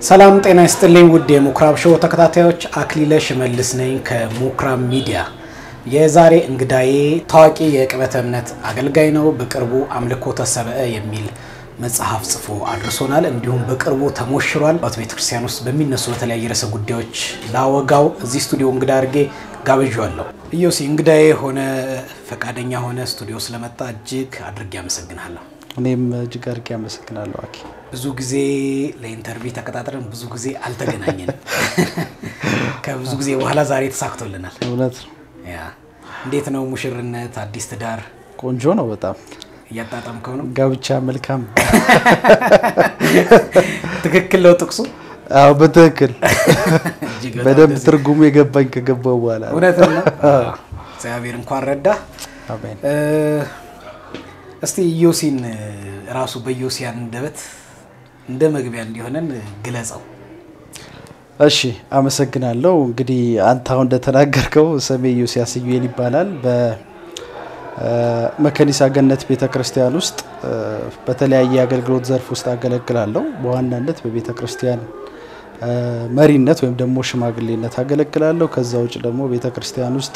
ሰላም ጤና ይስጥልኝ ውድ የምኩራብ ሾው ተከታታዮች፣ አክሊለ ሽመልስ ነኝ ከምኩራብ ሚዲያ። የዛሬ እንግዳዬ ታዋቂ የቅበተ እምነት አገልጋይ ነው። በቅርቡ አምልኮተ ሰብእ የሚል መጽሐፍ ጽፎ አድርሶናል። እንዲሁም በቅርቡ ተሞሽሯል። ባት ቤተክርስቲያን ውስጥ በሚነሱ በተለያየ ርዕሰ ጉዳዮች ላወጋው እዚህ ስቱዲዮ እንግዳ አድርጌ ጋብዣዋለሁ። ኢዮሲ እንግዳዬ ሆነ ፈቃደኛ ሆነ ስቱዲዮ ስለመጣ እጅግ አድርጌ አመሰግናለሁ። እኔም እጅግ አድርጌ አመሰግናለሁ አኪ። ብዙ ጊዜ ለኢንተርቪው ተቀጣጥረን ብዙ ጊዜ አልተገናኘንም። ከብዙ ጊዜ በኋላ ዛሬ ተሳክቶልናል። እውነት ነው። ያ እንዴት ነው ሙሽርነት፣ አዲስ ትዳር ቆንጆ ነው በጣም እያጣጣምከው ነው? ጋብቻ መልካም። ትክክል ነው ጥቅሱ። አዎ በትክክል እጅግ በጣም በደንብ ደስ- ትርጉሙ የገባኝ ከገባው በኋላ ነው። እውነት ነው። እግዚአብሔር እንኳን ረዳ። አሜን። እስቲ ኢዮሲን ራሱ በኢዮሲ አንደበት እንደ መግቢያ እንዲሆነን ግለጸው። እሺ አመሰግናለሁ። እንግዲህ አንተ አሁን እንደተናገርከው ስሜ ዮሲያስ ዩኤል ይባላል። በመከኒሳ ገነት ቤተ ክርስቲያን ውስጥ እ፣ በተለያየ የአገልግሎት ዘርፍ ውስጥ አገለግላለሁ። በዋናነት በቤተ ክርስቲያን እ፣ መሪነት ወይም ደግሞ ሽማግሌነት አገለግላለሁ። ከዛ ውጭ ደግሞ ቤተ ክርስቲያን ውስጥ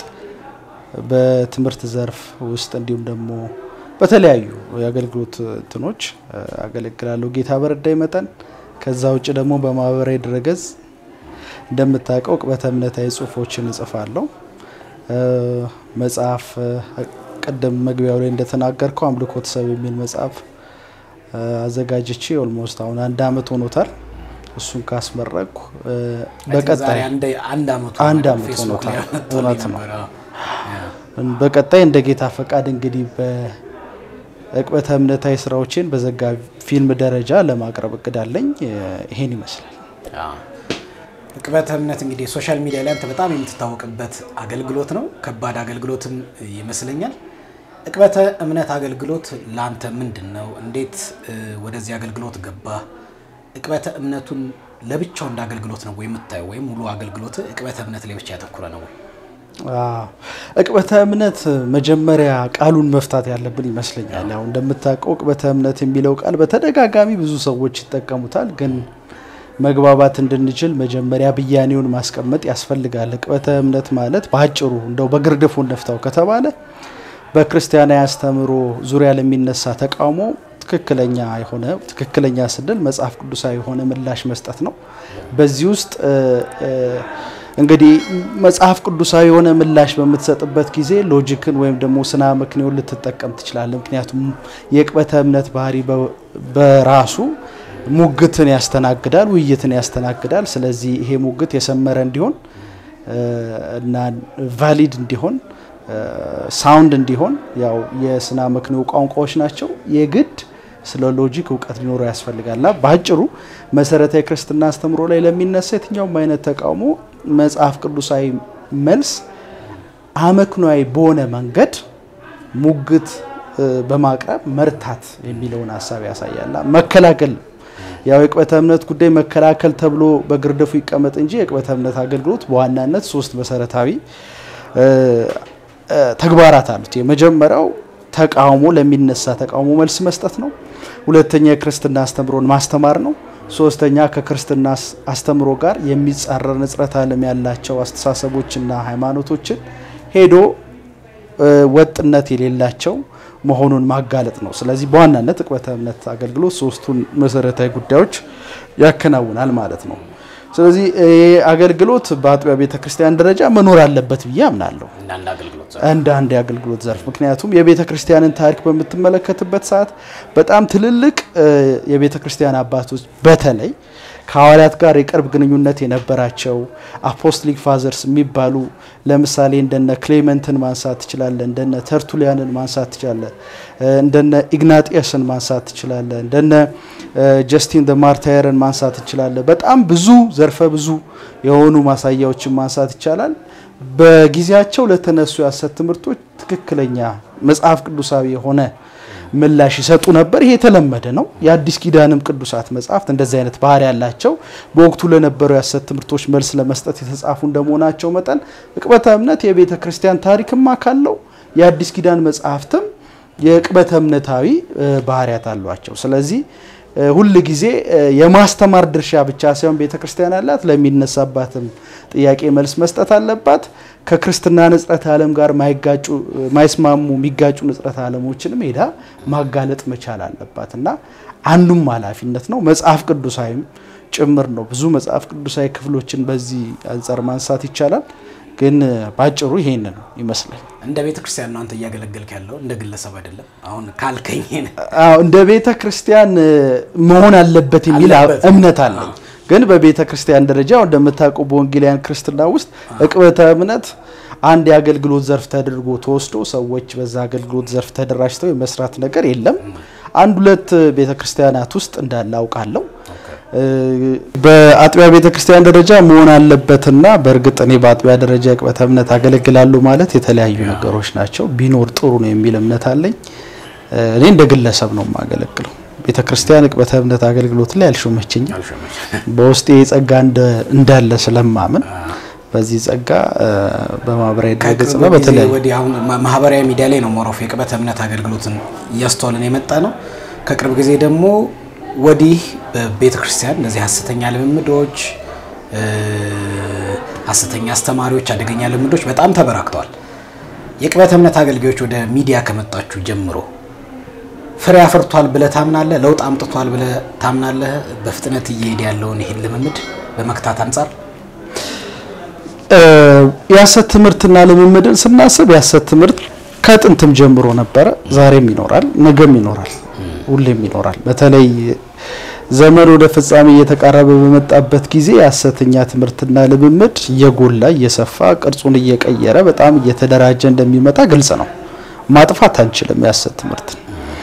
በትምህርት ዘርፍ ውስጥ እንዲሁም ደግሞ በተለያዩ የአገልግሎት እንትኖች እ፣ አገለግላለሁ ጌታ በረዳኝ መጠን። ከዛ ውጭ ደግሞ በማህበራዊ ድረገጽ እንደምታውቀው ቅበተ እምነታዊ ጽሁፎችን እጽፋለሁ። እ፣ መጽሐፍ እ፣ ቅድም መግቢያው ላይ እንደተናገርከው አምልኮተ ሰብእ የሚል መጽሐፍ እ፣ አዘጋጅቼ ኦልሞስት አሁን አንድ አመት ሆኖታል። እሱን ካስመረቅኩ እ፣ ዛሬ በቀጣይ አንድ አንድ አመቱ አንድ ነው። አመት ፌስቡክ ላይ ሆኖታል። አመጣልኝ እውነት ነው። ነበር። አዎ። ያ። በቀጣይ እንደ ጌታ ፈቃድ እንግዲህ በቅበተ እምነታዊ ስራዎችን በዘጋቢ ፊልም ደረጃ ለማቅረብ እቅድ አለኝ። እ፣ ይሄን ይመስላል። አዎ። ቅበተ እምነት እንግዲህ ሶሻል ሚዲያ ላይ አንተ በጣም የምትታወቅበት አገልግሎት ነው። ከባድ አገልግሎትም ይመስለኛል። ቅበተ እምነት አገልግሎት ለአንተ ምንድን ነው? እንዴት እ፣ ወደዚህ አገልግሎት ገባ? ቅበተ እምነቱን ለብቻው እንደ አገልግሎት ነው ወይ የምታየው? ወይም ሙሉ አገልግሎት ቅበተ እምነት ላይ ብቻ ያተኮረ ነው ወይ? አዎ እቅበተ እምነት መጀመሪያ ቃሉን መፍታት ያለብን ይመስለኛል። ያው እንደምታውቀው እቅበተ እምነት የሚለው ቃል በተደጋጋሚ ብዙ ሰዎች ይጠቀሙታል። ግን መግባባት እንድንችል መጀመሪያ ብያኔውን ማስቀመጥ ያስፈልጋል። እቅበተ እምነት ማለት በአጭሩ እንደው በግርድፉ ነፍታው ከተባለ በክርስቲያናዊ አስተምህሮ ዙሪያ ለሚነሳ ተቃውሞ ትክክለኛ የሆነ ትክክለኛ ስንል መጽሐፍ ቅዱሳዊ የሆነ ምላሽ መስጠት ነው። በዚህ ውስጥ እ፣ እ፣ እንግዲህ መጽሐፍ ቅዱሳዊ የሆነ ምላሽ በምትሰጥበት ጊዜ ሎጂክን ወይም ደግሞ ስና ምክንያውን ልትጠቀም ትችላለህ። ምክንያቱም የቅበተ እምነት ባህሪ በ- በራሱ ሙግትን ያስተናግዳል፣ ውይይትን ያስተናግዳል። ስለዚህ ይሄ ሙግት የሰመረ እንዲሆን እ፣ እና ቫሊድ እንዲሆን ሳውንድ እንዲሆን ያው የስና ምክንዮ ቋንቋዎች ናቸው። የግድ ስለ ሎጂክ እውቀት ሊኖረው ያስፈልጋልና በአጭሩ መሰረታዊ ክርስትና አስተምሮ ላይ ለሚነሳ የትኛውም አይነት ተቃውሞ መጽሐፍ ቅዱሳዊ መልስ አመክኗዊ በሆነ መንገድ ሙግት እ፣ በማቅረብ መርታት የሚለውን ሀሳብ ያሳያልና መከላከል ነው። ያው የቅበተ እምነት ጉዳይ መከላከል ተብሎ በግርድፉ ይቀመጥ እንጂ የቅበተ እምነት አገልግሎት በዋናነት ሶስት መሰረታዊ እ፣ እ፣ ተግባራት አሉት። የመጀመሪያው ተቃውሞ ለሚነሳ ተቃውሞ መልስ መስጠት ነው። ሁለተኛ የክርስትና አስተምሮን ማስተማር ነው። ሶስተኛ ከክርስትና አስ- አስተምሮ ጋር የሚጻረር ንጽረት ዓለም ያላቸው አስተሳሰቦችና ሃይማኖቶችን ሄዶ እ፣ ወጥነት የሌላቸው መሆኑን ማጋለጥ ነው። ስለዚህ በዋናነት ቅበተ እምነት አገልግሎት ሶስቱን መሰረታዊ ጉዳዮች ያከናውናል ማለት ነው። ስለዚህ ይህ አገልግሎት በአጥቢያ ቤተ ክርስቲያን ደረጃ መኖር አለበት ብዬ አምናለሁ እንዳንድ አገልግሎት እንደ አንድ የአገልግሎት ዘርፍ። ምክንያቱም የቤተ ክርስቲያንን ታሪክ በምትመለከትበት ሰዓት በጣም ትልልቅ እ፣ የቤተ ክርስቲያን አባቶች በተለይ ከሐዋርያት ጋር የቅርብ ግንኙነት የነበራቸው አፖስቶሊክ ፋዘርስ የሚባሉ ለምሳሌ እንደነ ክሌመንትን ማንሳት ትችላለ፣ እንደነ ተርቱሊያንን ማንሳት ትችላለ፣ እ፣ እንደነ ኢግናጢየስን ማንሳት ትችላለ፣ እንደነ እ፣ ጀስቲን ደ ማርታየርን ማንሳት ትችላለ። በጣም ብዙ ዘርፈ ብዙ የሆኑ ማሳያዎችን ማንሳት ይቻላል። በጊዜያቸው ለተነሱ የሐሰት ትምህርቶች ትክክለኛ መጽሐፍ ቅዱሳዊ የሆነ ምላሽ ይሰጡ ነበር። ይሄ የተለመደ ነው። የአዲስ ኪዳንም ቅዱሳት መጽሐፍት እንደዚህ አይነት ባህሪ ያላቸው በወቅቱ ለነበሩ የሐሰት ትምህርቶች መልስ ለመስጠት የተጻፉ እንደመሆናቸው መጠን ቅበተ እምነት የቤተ ክርስቲያን ታሪክም አካል ነው። የአዲስ ኪዳን መጽሐፍትም የቅበተ እምነታዊ እ፣ ባህሪያት አሏቸው። ስለዚህ ሁል ጊዜ የማስተማር ድርሻ ብቻ ሳይሆን ቤተ ክርስቲያን አላት። ለሚነሳባትም ጥያቄ መልስ መስጠት አለባት። ከክርስትና ንጽረተ ዓለም ጋር ማይጋጩ ማይስማሙ የሚጋጩ ንጽረተ ዓለሞችንም ሄዳ ማጋለጥ መቻል አለባት እና አንዱም ኃላፊነት ነው። መጽሐፍ ቅዱሳዊም ጭምር ነው። ብዙ መጽሐፍ ቅዱሳዊ ክፍሎችን በዚህ አንጻር ማንሳት ይቻላል። ግን ባጭሩ ይሄን ነው ይመስላል። እንደ ቤተ ክርስቲያን ነው አንተ እያገለገልክ ያለው እንደ ግለሰብ አይደለም። አሁን ካልከኝ አዎ እንደ ቤተ ክርስቲያን መሆን አለበት የሚል አለበት። እምነት አለኝ። ግን በቤተ ክርስቲያን ደረጃ እንደምታውቁ በወንጌላውያን ክርስትና ውስጥ ዕቅበተ እምነት አንድ የአገልግሎት ዘርፍ ተደርጎ ተወስዶ ሰዎች በዛ አገልግሎት ዘርፍ ተደራጅተው የመስራት ነገር የለም። አንድ ሁለት ቤተ ክርስቲያናት ውስጥ እንዳለ አውቃለሁ። በአጥቢያ ቤተ ክርስቲያን ደረጃ መሆን አለበትና በእርግጥ እኔ በአጥቢያ ደረጃ ዕቅበተ እምነት አገለግላለሁ ማለት የተለያዩ ነገሮች ናቸው። ቢኖር ጥሩ ነው የሚል እምነት አለኝ። እኔ እንደ ግለሰብ ነው የማገለግለው። ቤተ ክርስቲያን ዕቅበተ እምነት አገልግሎት ላይ አልሾመችኝም። በውስጤ ጸጋ እንዳለ ስለማምን በዚህ ጸጋ በማህበራዊ ድረገጽና በተለያዩ ወዲህ አሁን ማህበራዊ ሚዲያ ላይ ነው ሞሮፍ የዕቅበተ እምነት አገልግሎትን እያስተዋልን የመጣ ነው። ከቅርብ ጊዜ ደግሞ ወዲህ በቤተ ክርስቲያን እነዚህ ሀሰተኛ ልምምዶች፣ ሀሰተኛ አስተማሪዎች፣ አደገኛ ልምምዶች በጣም ተበራክተዋል። የዕቅበተ እምነት አገልጋዮች ወደ ሚዲያ ከመጣችሁ ጀምሮ ፍሬ አፍርቷል ብለህ ታምናለህ? ለውጥ አምጥቷል ብለህ ታምናለህ? በፍጥነት እየሄደ ያለውን ይህን ልምምድ በመክታት አንጻር የሐሰት ትምህርትና ልምምድን ስናስብ የሐሰት ትምህርት ከጥንትም ጀምሮ ነበረ። ዛሬም ይኖራል፣ ነገም ይኖራል፣ ሁሌም ይኖራል። በተለይ ዘመን ወደ ፍጻሜ እየተቃረበ በመጣበት ጊዜ የሐሰተኛ ትምህርትና ልምምድ እየጎላ እየሰፋ ቅርጹን እየቀየረ በጣም እየተደራጀ እንደሚመጣ ግልጽ ነው። ማጥፋት አንችልም የሐሰት ትምህርትን።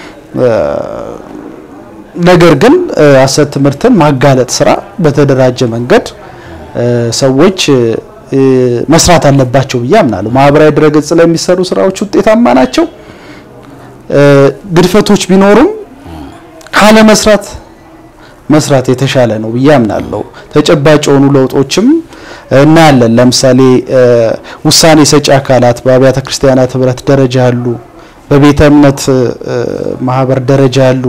ነገር ግን ሐሰት ትምህርትን ማጋለጥ ስራ በተደራጀ መንገድ ሰዎች መስራት አለባቸው ብዬ አምናለሁ። ማህበራዊ ድረገጽ ላይ የሚሰሩ ስራዎች ውጤታማ ናቸው። ግድፈቶች ቢኖሩም ካለ መስራት መስራት የተሻለ ነው ብዬ አምናለሁ። ተጨባጭ የሆኑ ለውጦችም እናያለን። ለምሳሌ ውሳኔ ሰጪ አካላት በአብያተ ክርስቲያናት ህብረት ደረጃ ያሉ፣ በቤተ እምነት ማህበር ደረጃ ያሉ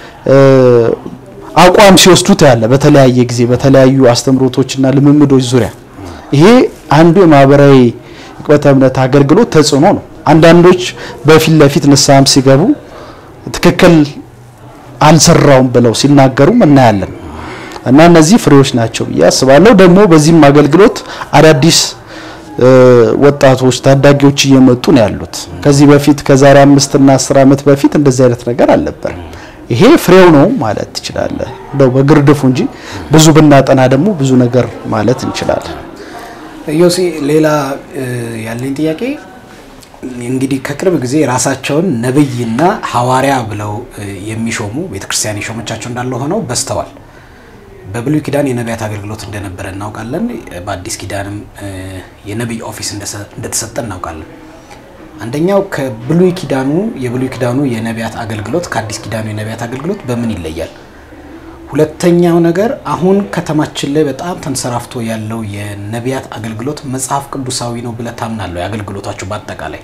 አቋም ሲወስዱት ያለ በተለያየ ጊዜ በተለያዩ አስተምሮቶችና ልምምዶች ዙሪያ ይሄ አንዱ የማህበራዊ ዕቅበተ እምነት አገልግሎት ተጽዕኖ ነው። አንዳንዶች በፊት ለፊት ንስሐም ሲገቡ ትክክል አልሰራውም ብለው ሲናገሩም እናያለን እና እነዚህ ፍሬዎች ናቸው ብዬ አስባለሁ። ደግሞ በዚህም አገልግሎት አዳዲስ ወጣቶች ታዳጊዎች እየመጡ ነው ያሉት። ከዚህ በፊት ከዛሬ አምስት እና አስር ዓመት በፊት እንደዚህ አይነት ነገር አልነበረም። ይሄ ፍሬው ነው ማለት ትችላለህ፣ እንደው በግርድፉ እንጂ ብዙ ብናጠና ደግሞ ብዙ ነገር ማለት እንችላለን። ዮሴ ሌላ ያለኝ ጥያቄ እንግዲህ ከቅርብ ጊዜ ራሳቸውን ነብይና ሐዋርያ ብለው የሚሾሙ ቤተክርስቲያን የሾመቻቸው እንዳለ ሆነው በዝተዋል። በብሉይ ኪዳን የነቢያት አገልግሎት እንደነበረ እናውቃለን። በአዲስ ኪዳንም የነቢይ ኦፊስ እንደተሰጠ እናውቃለን። አንደኛው ከብሉይ ኪዳኑ የብሉይ ኪዳኑ የነቢያት አገልግሎት ከአዲስ ኪዳኑ የነቢያት አገልግሎት በምን ይለያል? ሁለተኛው ነገር አሁን ከተማችን ላይ በጣም ተንሰራፍቶ ያለው የነቢያት አገልግሎት መጽሐፍ ቅዱሳዊ ነው ብለህ ታምናለህ? የአገልግሎታችሁ በአጠቃላይ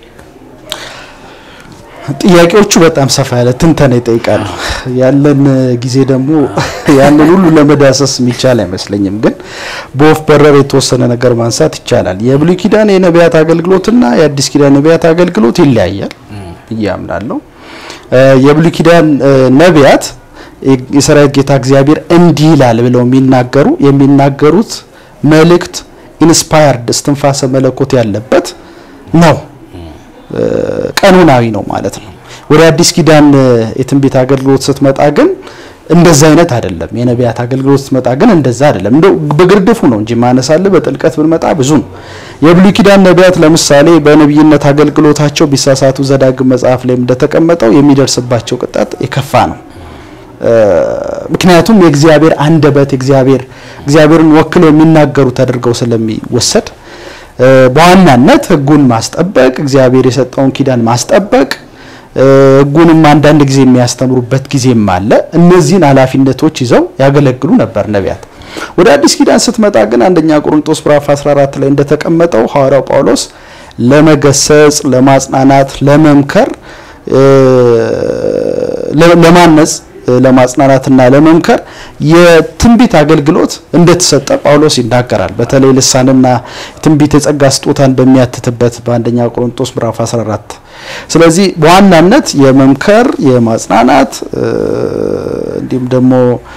ጥያቄዎቹ በጣም ሰፋ ያለ ትንተና ይጠይቃሉ። ያለን ጊዜ ደግሞ ያንን ሁሉ ለመዳሰስ የሚቻል አይመስለኝም። ግን በወፍ በረር የተወሰነ ነገር ማንሳት ይቻላል። የብሉይ ኪዳን የነቢያት አገልግሎትና የአዲስ ኪዳን ነቢያት አገልግሎት ይለያያል ብዬ አምናለሁ። የብሉይ ኪዳን ነቢያት የሰራዊት ጌታ እግዚአብሔር እንዲህ ይላል ብለው የሚናገሩ የሚናገሩት መልእክት ኢንስፓየርድ እስትንፋሰ መለኮት ያለበት ነው። ቀኖናዊ ነው ማለት ነው። ወደ አዲስ ኪዳን የትንቢት አገልግሎት ስትመጣ ግን እንደዛ አይነት አይደለም። የነቢያት አገልግሎት ስትመጣ ግን እንደዛ አይደለም። እንደው በግርድፉ ነው እንጂ ማነሳለ በጥልቀት ብንመጣ ብዙ ነው። የብሉይ ኪዳን ነቢያት ለምሳሌ በነቢይነት አገልግሎታቸው ቢሳሳቱ ዘዳግም መጽሐፍ ላይ እንደተቀመጠው የሚደርስባቸው ቅጣት የከፋ ነው። ምክንያቱም የእግዚአብሔር አንደበት እግዚአብሔር እግዚአብሔርን ወክለው የሚናገሩ ተደርገው ስለሚወሰድ በዋናነት ሕጉን ማስጠበቅ እግዚአብሔር የሰጠውን ኪዳን ማስጠበቅ ሕጉንም አንዳንድ ጊዜ የሚያስተምሩበት ጊዜም አለ። እነዚህን ኃላፊነቶች ይዘው ያገለግሉ ነበር ነቢያት። ወደ አዲስ ኪዳን ስትመጣ ግን አንደኛ ቆሮንቶስ ምዕራፍ 14 ላይ እንደተቀመጠው ሐዋርያው ጳውሎስ ለመገሰጽ፣ ለማጽናናት፣ ለመምከር፣ ለማነጽ ለማጽናናትና ለመምከር የትንቢት አገልግሎት እንደተሰጠ ጳውሎስ ይናገራል። በተለይ ልሳንና ትንቢት የጸጋ ስጦታን በሚያትትበት በአንደኛ ቆሮንቶስ ምዕራፍ 14 ስለዚህ በዋናነት የመምከር የማጽናናት እንዲሁም ደግሞ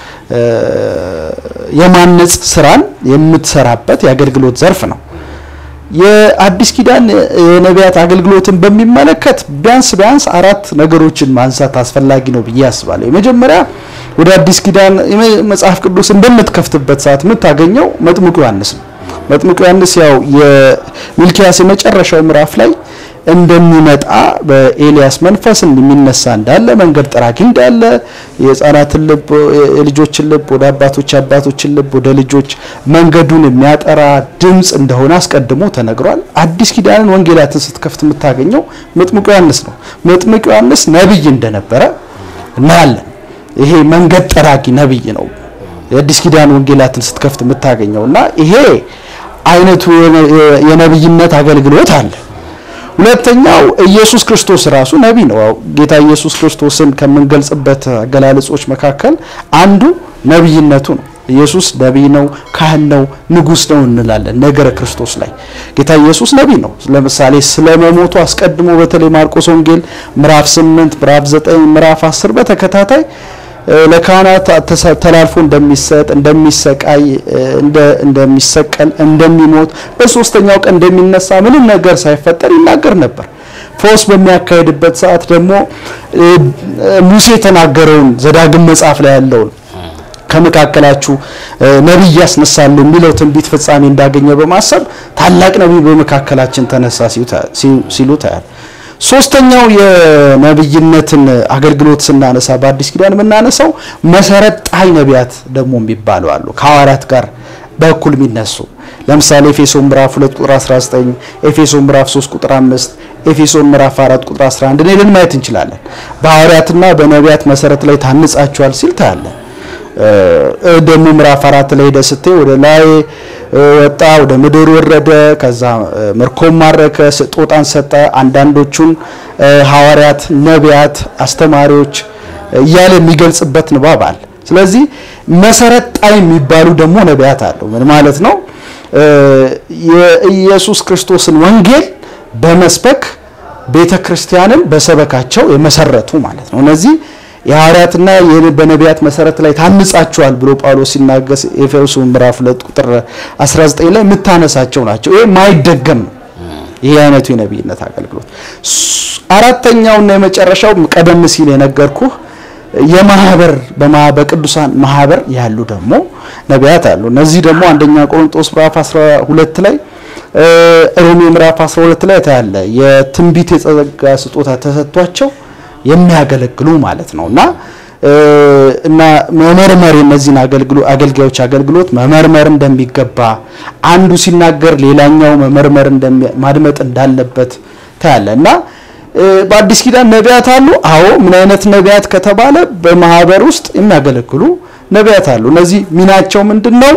የማነጽ ስራን የምትሰራበት የአገልግሎት ዘርፍ ነው። የአዲስ ኪዳን የነቢያት አገልግሎትን በሚመለከት ቢያንስ ቢያንስ አራት ነገሮችን ማንሳት አስፈላጊ ነው ብዬ አስባለሁ። የመጀመሪያ ወደ አዲስ ኪዳን መጽሐፍ ቅዱስ እንደምትከፍትበት ሰዓት የምታገኘው መጥምቁ ዮሐንስ ነው። መጥምቁ ዮሐንስ ያው የሚልኪያስ የመጨረሻው ምዕራፍ ላይ እንደሚመጣ በኤልያስ መንፈስ እንደሚነሳ እንዳለ መንገድ ጠራጊ እንዳለ የሕፃናትን ልብ የልጆችን ልብ ወደ አባቶች አባቶችን ልብ ወደ ልጆች መንገዱን የሚያጠራ ድምፅ እንደሆነ አስቀድሞ ተነግሯል። አዲስ ኪዳንን ወንጌላትን ስትከፍት የምታገኘው መጥምቁ ዮሐንስ ነው። መጥምቁ ዮሐንስ ነቢይ እንደነበረ እናያለን። ይሄ መንገድ ጠራጊ ነቢይ ነው። የአዲስ ኪዳን ወንጌላትን ስትከፍት የምታገኘው እና ይሄ አይነቱ የነቢይነት አገልግሎት አለ። ሁለተኛው ኢየሱስ ክርስቶስ ራሱ ነቢይ ነው። ጌታ ኢየሱስ ክርስቶስን ከምንገልጽበት አገላለጾች መካከል አንዱ ነቢይነቱ ነው። ኢየሱስ ነቢይ ነው፣ ካህን ነው፣ ንጉሥ ነው እንላለን። ነገረ ክርስቶስ ላይ ጌታ ኢየሱስ ነቢይ ነው። ለምሳሌ ስለ መሞቱ አስቀድሞ በተለይ ማርቆስ ወንጌል ምዕራፍ 8 ምዕራፍ 9 ምዕራፍ 10 በተከታታይ ለካህናት ተላልፎ እንደሚሰጥ እንደሚሰቃይ እንደሚሰቀል እንደሚሞት በሶስተኛው ቀን እንደሚነሳ ምንም ነገር ሳይፈጠር ይናገር ነበር። ፈውስ በሚያካሄድበት ሰዓት ደግሞ ሙሴ የተናገረውን ዘዳግም መጽሐፍ ላይ ያለውን ከመካከላችሁ ነቢይ ያስነሳሉ የሚለው ትንቢት ፍጻሜ እንዳገኘ በማሰብ ታላቅ ነቢይ በመካከላችን ተነሳ ሲሉ ታያል። ሶስተኛው የነብይነትን አገልግሎት ስናነሳ በአዲስ ኪዳን የምናነሳው መሰረት ጣይ ነቢያት ደግሞ የሚባሉ አሉ። ከሐዋርያት ጋር በእኩል የሚነሱ ለምሳሌ ኤፌሶን ምዕራፍ 2 ቁጥር 19፣ ኤፌሶን ምዕራፍ 3 ቁጥር 5፣ ኤፌሶን ምዕራፍ 4 ቁጥር 11 ሄደን ማየት እንችላለን። በሐዋርያትና በነቢያት መሰረት ላይ ታንጻቸዋል ሲል ታያለን። ደግሞ ምዕራፍ አራት ላይ ሄደ ስትይ ወደ ላይ ወጣ፣ ወደ ምድር ወረደ፣ ከዛ ምርኮም ማረከ፣ ስጦታን ሰጠ፣ አንዳንዶቹን ሐዋርያት፣ ነቢያት፣ አስተማሪዎች እያለ የሚገልጽበት ንባብ አለ። ስለዚህ መሰረት ጣይ የሚባሉ ደግሞ ነቢያት አሉ። ምን ማለት ነው? የኢየሱስ ክርስቶስን ወንጌል በመስበክ ቤተ ክርስቲያንን በሰበካቸው የመሰረቱ ማለት ነው። እነዚህ የሐዋርያትና በነቢያት መሰረት ላይ ታንጻችኋል ብሎ ጳውሎስ ሲናገስ ኤፌሶን ምዕራፍ 2 ቁጥር 19 ላይ የምታነሳቸው ናቸው። ይሄ ማይደገም ነው። ይሄ አይነቱ የነቢይነት አገልግሎት። አራተኛውና የመጨረሻው ቀደም ሲል የነገርኩህ የማህበር በቅዱሳን ማህበር ያሉ ደግሞ ነቢያት አሉ። እነዚህ ደግሞ አንደኛ ቆሮንጦስ ምዕራፍ 12 ላይ ሮሜ ምዕራፍ 12 ላይ ታያለ የትንቢት የጸጋ ስጦታ ተሰጥቷቸው የሚያገለግሉ ማለት ነው እና እና መመርመር የነዚህን አገልጋዮች አገልግሎት መመርመር እንደሚገባ አንዱ ሲናገር ሌላኛው መመርመር ማድመጥ እንዳለበት ታያለ እና በአዲስ ኪዳን ነቢያት አሉ። አዎ ምን አይነት ነቢያት ከተባለ በማህበር ውስጥ የሚያገለግሉ ነቢያት አሉ። እነዚህ ሚናቸው ምንድን ነው?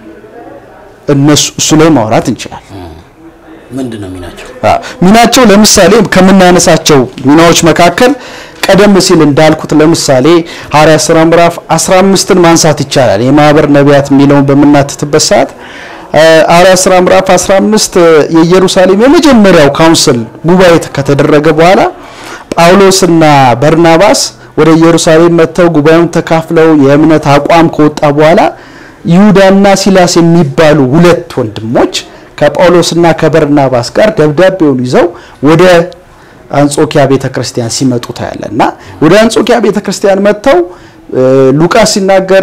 እነሱ እሱ ላይ ማውራት እንችላለን። ምንድን ነው ሚናቸው? ሚናቸው ለምሳሌ ከምናነሳቸው ሚናዎች መካከል ቀደም ሲል እንዳልኩት ለምሳሌ ሐዋርያት ሥራ ምዕራፍ 15ን ማንሳት ይቻላል። የማህበር ነቢያት የሚለውን በምናትትበት ሰዓት ሐዋርያት ሥራ ምዕራፍ 15 የኢየሩሳሌም የመጀመሪያው ካውንስል ጉባኤ ከተደረገ በኋላ ጳውሎስና በርናባስ ወደ ኢየሩሳሌም መጥተው ጉባኤውን ተካፍለው የእምነት አቋም ከወጣ በኋላ ይሁዳና ሲላስ የሚባሉ ሁለት ወንድሞች ከጳውሎስና ከበርናባስ ጋር ደብዳቤውን ይዘው ወደ አንጾኪያ ቤተክርስቲያን ሲመጡ ታያለ እና ወደ አንጾኪያ ቤተክርስቲያን መጥተው ሉቃስ ሲናገር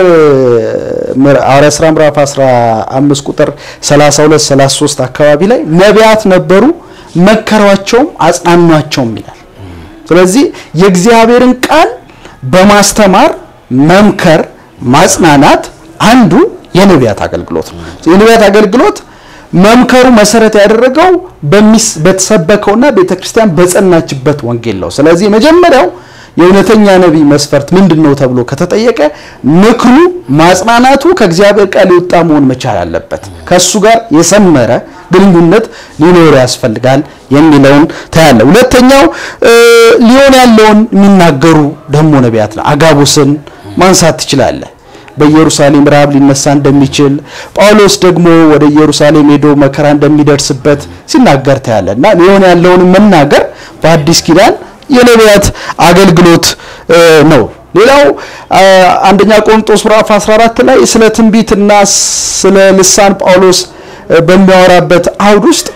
ሐዋርያት ሥራ ምዕራፍ 15 ቁጥር 32 33 አካባቢ ላይ ነቢያት ነበሩ፣ መከሯቸውም አጽናኗቸውም ይላል። ስለዚህ የእግዚአብሔርን ቃል በማስተማር መምከር፣ ማጽናናት አንዱ የነቢያት አገልግሎት ነው። የነቢያት አገልግሎት መምከሩ መሰረት ያደረገው በተሰበከውና ቤተክርስቲያን በጸናችበት ወንጌል ነው። ስለዚህ መጀመሪያው የእውነተኛ ነቢይ መስፈርት ምንድን ነው ተብሎ ከተጠየቀ ምክሩ፣ ማጽናናቱ ከእግዚአብሔር ቃል የወጣ መሆን መቻል አለበት። ከእሱ ጋር የሰመረ ግንኙነት ሊኖር ያስፈልጋል የሚለውን ታያለ። ሁለተኛው ሊሆን ያለውን የሚናገሩ ደግሞ ነቢያት ነው። አጋቡስን ማንሳት ትችላለህ። በኢየሩሳሌም ረሃብ ሊነሳ እንደሚችል ጳውሎስ ደግሞ ወደ ኢየሩሳሌም ሄዶ መከራ እንደሚደርስበት ሲናገር ታያለ እና ሊሆን ያለውን መናገር በአዲስ ኪዳን የነቢያት አገልግሎት ነው። ሌላው አንደኛ ቆሮንቶስ ምዕራፍ 14 ላይ ስለ ትንቢትና ስለ ልሳን ጳውሎስ በሚያወራበት አውድ ውስጥ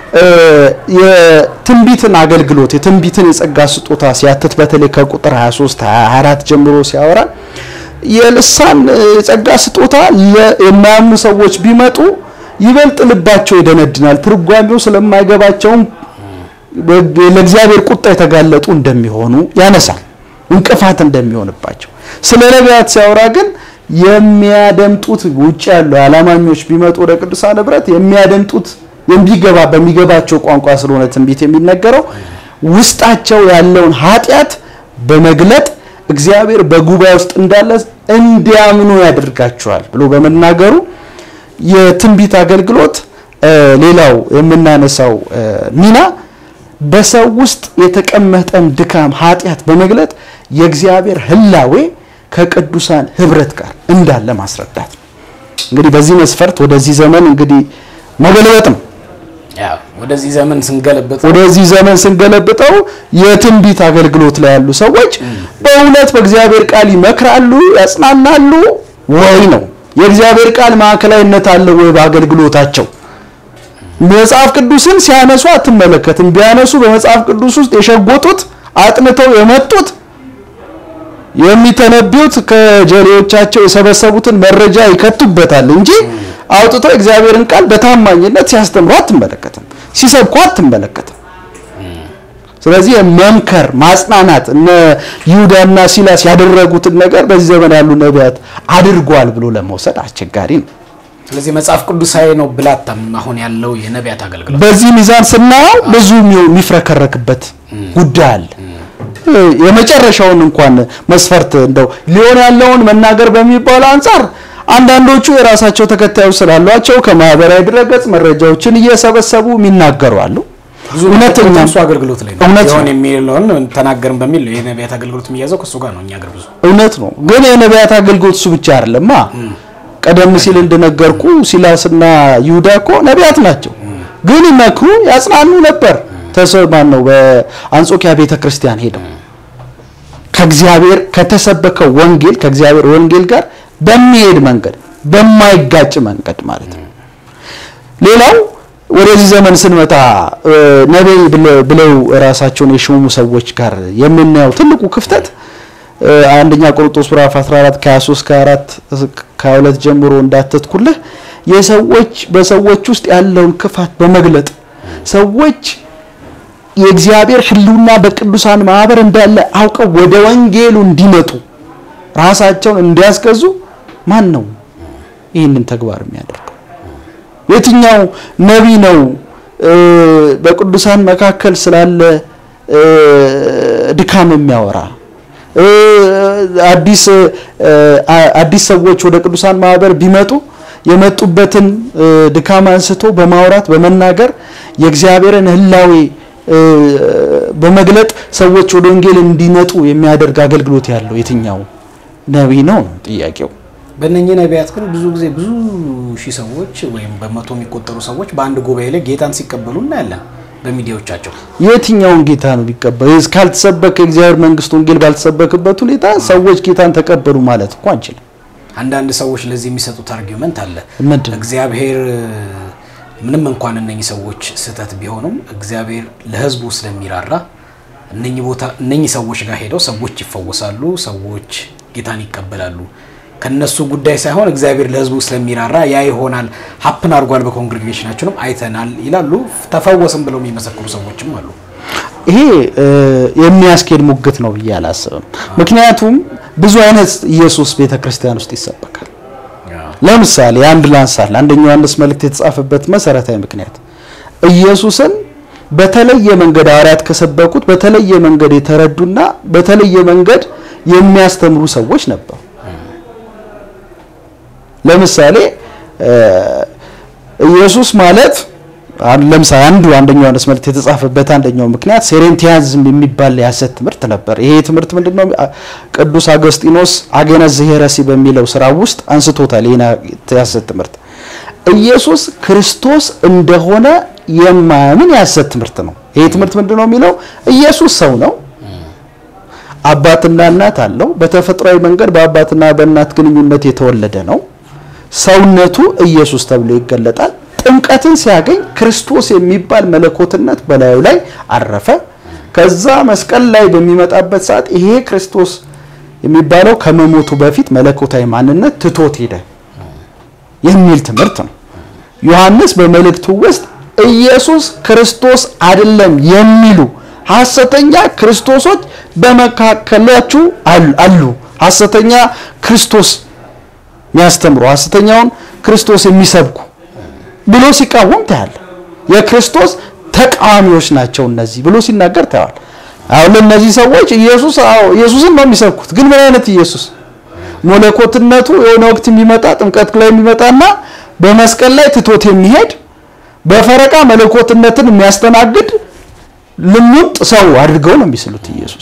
የትንቢትን አገልግሎት የትንቢትን የጸጋ ስጦታ ሲያትት በተለይ ከቁጥር 23 24 ጀምሮ ሲያወራ የልሳን የጸጋ ስጦታ የማያምኑ ሰዎች ቢመጡ ይበልጥ ልባቸው ይደነድናል፣ ትርጓሜው ስለማይገባቸውም ለእግዚአብሔር ቁጣ የተጋለጡ እንደሚሆኑ ያነሳል፣ እንቅፋት እንደሚሆንባቸው። ስለ ነቢያት ሲያወራ ግን የሚያደምጡት ውጭ ያሉ አላማኞች ቢመጡ ወደ ቅዱሳን ህብረት የሚያደምጡት የሚገባ በሚገባቸው ቋንቋ ስለሆነ ትንቢት የሚነገረው ውስጣቸው ያለውን ኃጢአት በመግለጥ እግዚአብሔር በጉባኤ ውስጥ እንዳለ እንዲያምኑ ያደርጋቸዋል ብሎ በመናገሩ የትንቢት አገልግሎት ሌላው የምናነሳው ሚና በሰው ውስጥ የተቀመጠን ድካም ኃጢአት በመግለጥ የእግዚአብሔር ህላዌ ከቅዱሳን ህብረት ጋር እንዳለ ማስረዳት ነው። እንግዲህ በዚህ መስፈርት ወደዚህ ዘመን እንግዲህ መገልበጥ ነው። ወደዚህ ዘመን ስንገለብጥ ወደዚህ ዘመን ስንገለብጠው የትንቢት አገልግሎት ላይ ያሉ ሰዎች በእውነት በእግዚአብሔር ቃል ይመክራሉ፣ ያጽናናሉ ወይ ነው? የእግዚአብሔር ቃል ማዕከላዊነት አለው ወይ በአገልግሎታቸው? መጽሐፍ ቅዱስን ሲያነሱ አትመለከትም። ቢያነሱ በመጽሐፍ ቅዱስ ውስጥ የሸጎጡት አጥንተው የመጡት የሚተነቢዩት ከጀሌዎቻቸው የሰበሰቡትን መረጃ ይከቱበታል እንጂ አውጥተው እግዚአብሔርን ቃል በታማኝነት ሲያስተምሩ አትመለከትም፣ ሲሰብኩ አትመለከትም። ስለዚህ መምከር፣ ማጽናናት እነ ይሁዳና ሲላስ ያደረጉትን ነገር በዚህ ዘመን ያሉ ነቢያት አድርጓል ብሎ ለመውሰድ አስቸጋሪ ነው። ስለዚህ መጽሐፍ ቅዱሳዊ ነው ብላታም አሁን ያለው የነቢያት አገልግሎት በዚህ ሚዛን ስናየው ብዙ የሚፍረከረክበት ጉዳይ አለ። የመጨረሻውን እንኳን መስፈርት እንደው ሊሆን ያለውን መናገር በሚባለው አንጻር አንዳንዶቹ የራሳቸው ተከታዮች ስላሏቸው ከማህበራዊ ድረገጽ መረጃዎችን እየሰበሰቡ የሚናገሩ አሉ። እውነተኛ እሱ አገልግሎት ላይ ነው እውነት ነው። ይሆን የሚለውን ተናገርን በሚል ነው የነቢያት አገልግሎት የሚያዘው ከእሱ ጋር ነው። እኛ አገር ብዙ እውነት ነው። ግን የነቢያት አገልግሎት እሱ ብቻ አይደለማ። ቀደም ሲል እንደነገርኩ ሲላስና ይሁዳ እኮ ነቢያት ናቸው፣ ግን ይመክሩ ያጽናኑ ነበር። ተሰማን ነው በአንጾኪያ ቤተ ክርስቲያን ሄደው ከእግዚአብሔር ከተሰበከው ወንጌል ከእግዚአብሔር ወንጌል ጋር በሚሄድ መንገድ በማይጋጭ መንገድ ማለት ነው። ሌላው ወደዚህ ዘመን ስንመጣ ነቢይ ብለው ራሳቸውን የሾሙ ሰዎች ጋር የምናየው ትልቁ ክፍተት አንደኛ ቆሮንቶስ ምዕራፍ 14 ከ23 ከ4 ከ2 ጀምሮ እንዳተትኩልህ የሰዎች በሰዎች ውስጥ ያለውን ክፋት በመግለጥ ሰዎች የእግዚአብሔር ሕልውና በቅዱሳን ማህበር እንዳለ አውቀው ወደ ወንጌሉ እንዲመጡ ራሳቸውን እንዲያስገዙ ማን ነው ይህንን ተግባር የሚያደርገው? የትኛው ነቢይ ነው በቅዱሳን መካከል ስላለ ድካም የሚያወራ? አዲስ አዲስ ሰዎች ወደ ቅዱሳን ማህበር ቢመጡ የመጡበትን ድካም አንስቶ በማውራት በመናገር የእግዚአብሔርን ህላዌ በመግለጥ ሰዎች ወደ ወንጌል እንዲመጡ የሚያደርግ አገልግሎት ያለው የትኛው ነቢይ ነው ነው ጥያቄው። በእነኚህ ነቢያት ግን ብዙ ጊዜ ብዙ ሺህ ሰዎች ወይም በመቶ የሚቆጠሩ ሰዎች በአንድ ጉባኤ ላይ ጌታን ሲቀበሉ እናያለን በሚዲያዎቻቸው። የትኛውን ጌታ ነው ቢቀበሉ? ካልተሰበከ የእግዚአብሔር መንግስት ወንጌል ባልተሰበክበት ሁኔታ ሰዎች ጌታን ተቀበሉ ማለት እኮ አንችልም። አንዳንድ ሰዎች ለዚህ የሚሰጡት አርጊመንት አለ። ምንድን ነው? እግዚአብሔር ምንም እንኳን እነኚህ ሰዎች ስህተት ቢሆኑም እግዚአብሔር ለህዝቡ ስለሚራራ እነኚህ ቦታ እነኚህ ሰዎች ጋር ሄደው ሰዎች ይፈወሳሉ፣ ሰዎች ጌታን ይቀበላሉ። ከነሱ ጉዳይ ሳይሆን እግዚአብሔር ለህዝቡ ስለሚራራ ያ ይሆናል። ሀፕን አድርጓል፣ በኮንግሬጌሽናችንም አይተናል ይላሉ። ተፈወስም ብለው የሚመሰክሩ ሰዎችም አሉ። ይሄ የሚያስኬድ ሙግት ነው ብዬ አላስብም። ምክንያቱም ብዙ አይነት ኢየሱስ ቤተክርስቲያን ውስጥ ይሰበካል። ለምሳሌ አንድ ላንሳል። አንደኛው ዮሐንስ መልእክት የተጻፈበት መሰረታዊ ምክንያት ኢየሱስን በተለየ መንገድ ሐዋርያት ከሰበኩት በተለየ መንገድ የተረዱና በተለየ መንገድ የሚያስተምሩ ሰዎች ነበሩ። ለምሳሌ ኢየሱስ ማለት ለምሳሌ አንዱ አንደኛው ዮሐንስ መልእክት የተጻፈበት አንደኛው ምክንያት ሴሬንቲያዝም የሚባል የሐሰት ትምህርት ነበር። ይሄ ትምህርት ምንድነው? ቅዱስ አገስጢኖስ አጌነስ ዘሄረሲ በሚለው ስራ ውስጥ አንስቶታል። ይሄን የሐሰት ትምህርት ኢየሱስ ክርስቶስ እንደሆነ የማያምን የሐሰት ትምህርት ነው። ይሄ ትምህርት ምንድነው የሚለው? ኢየሱስ ሰው ነው፣ አባትና እናት አለው። በተፈጥሯዊ መንገድ በአባትና በእናት ግንኙነት የተወለደ ነው። ሰውነቱ ኢየሱስ ተብሎ ይገለጣል። ጥምቀትን ሲያገኝ ክርስቶስ የሚባል መለኮትነት በላዩ ላይ አረፈ። ከዛ መስቀል ላይ በሚመጣበት ሰዓት ይሄ ክርስቶስ የሚባለው ከመሞቱ በፊት መለኮታዊ ማንነት ትቶት ሄደ የሚል ትምህርት ነው። ዮሐንስ በመልእክቱ ውስጥ ኢየሱስ ክርስቶስ አይደለም የሚሉ ሐሰተኛ ክርስቶሶች በመካከላችሁ አሉ። ሐሰተኛ ክርስቶስ የሚያስተምሩ ሐሰተኛውን ክርስቶስ የሚሰብኩ ብሎ ሲቃወም ታያል። የክርስቶስ ተቃዋሚዎች ናቸው እነዚህ ብሎ ሲናገር ታያል። አሁን ለእነዚህ ሰዎች ኢየሱስ አዎ ኢየሱስን ነው የሚሰብኩት። ግን ምን አይነት ኢየሱስ? መለኮትነቱ የሆነ ወቅት የሚመጣ ጥምቀት ላይ የሚመጣና በመስቀል ላይ ትቶት የሚሄድ በፈረቃ መለኮትነትን የሚያስተናግድ ልሙጥ ሰው አድርገው ነው የሚስሉት ኢየሱስ።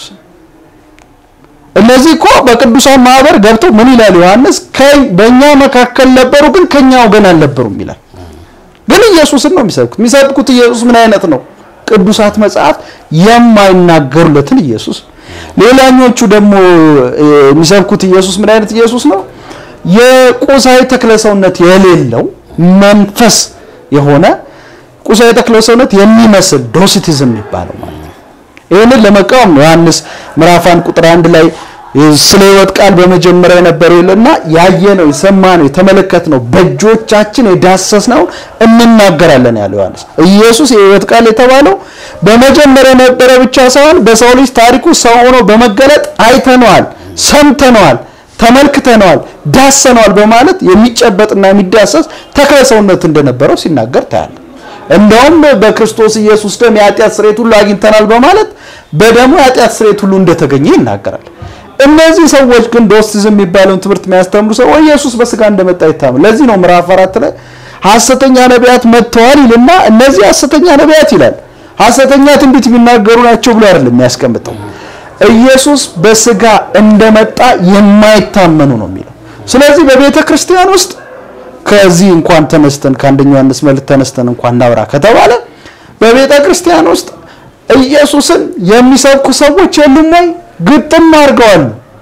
እነዚህ እኮ በቅዱሳን ማህበር ገብተው ምን ይላል ዮሐንስ? በእኛ መካከል ነበሩ፣ ግን ከኛ ወገን አልነበሩም ይላል። ግን ኢየሱስን ነው የሚሰብኩት። የሚሰብኩት ኢየሱስ ምን አይነት ነው? ቅዱሳት መጽሐፍት የማይናገሩለትን ኢየሱስ። ሌላኞቹ ደግሞ የሚሰብኩት ኢየሱስ ምን አይነት ኢየሱስ ነው? የቁሳዊ ተክለ ሰውነት የሌለው መንፈስ የሆነ ቁሳዊ ተክለ ሰውነት የሚመስል ዶሲቲዝም የሚባለው ማለት ነው። ይህንን ለመቃወም ነው ዮሐንስ ምዕራፍ አንድ ቁጥር አንድ ላይ ስለ ሕይወት ቃል በመጀመሪያ የነበረው ይልና ያየነው የሰማነው የተመለከትነው በእጆቻችን የዳሰስነው እንናገራለን ያለው ዮሐንስ። ኢየሱስ የሕይወት ቃል የተባለው በመጀመሪያ የነበረ ብቻ ሳይሆን በሰው ልጅ ታሪኩ ሰው ሆኖ በመገለጥ አይተነዋል፣ ሰምተነዋል፣ ተመልክተነዋል፣ ዳሰነዋል በማለት የሚጨበጥና የሚዳሰስ ተክለ ሰውነት እንደነበረው ሲናገር ታያለ። እንደውም በክርስቶስ ኢየሱስ ደም የኃጢአት ስርየት ሁሉ አግኝተናል በማለት በደሙ የኃጢአት ስርየት ሁሉ እንደተገኘ ይናገራል። እነዚህ ሰዎች ግን ዶስቲዝም የሚባለውን ትምህርት የሚያስተምሩ ሰዎች ኢየሱስ በስጋ እንደመጣ ይታመን። ለዚህ ነው ምዕራፍ አራት ላይ ሐሰተኛ ነቢያት መጥተዋል ይልና እነዚህ ሐሰተኛ ነቢያት ይላል ሐሰተኛ ትንቢት የሚናገሩ ናቸው ብሎ አይደለም የሚያስቀምጠው። ኢየሱስ በስጋ እንደመጣ የማይታመኑ ነው የሚለው። ስለዚህ በቤተ ክርስቲያን ውስጥ ከዚህ እንኳን ተነስተን ከአንደኛው ዮሐንስ መልእክት ተነስተን እንኳን እናውራ ከተባለ በቤተ ክርስቲያን ውስጥ ኢየሱስን የሚሰብኩ ሰዎች የሉም ወይ? ግጥም አድርገዋል።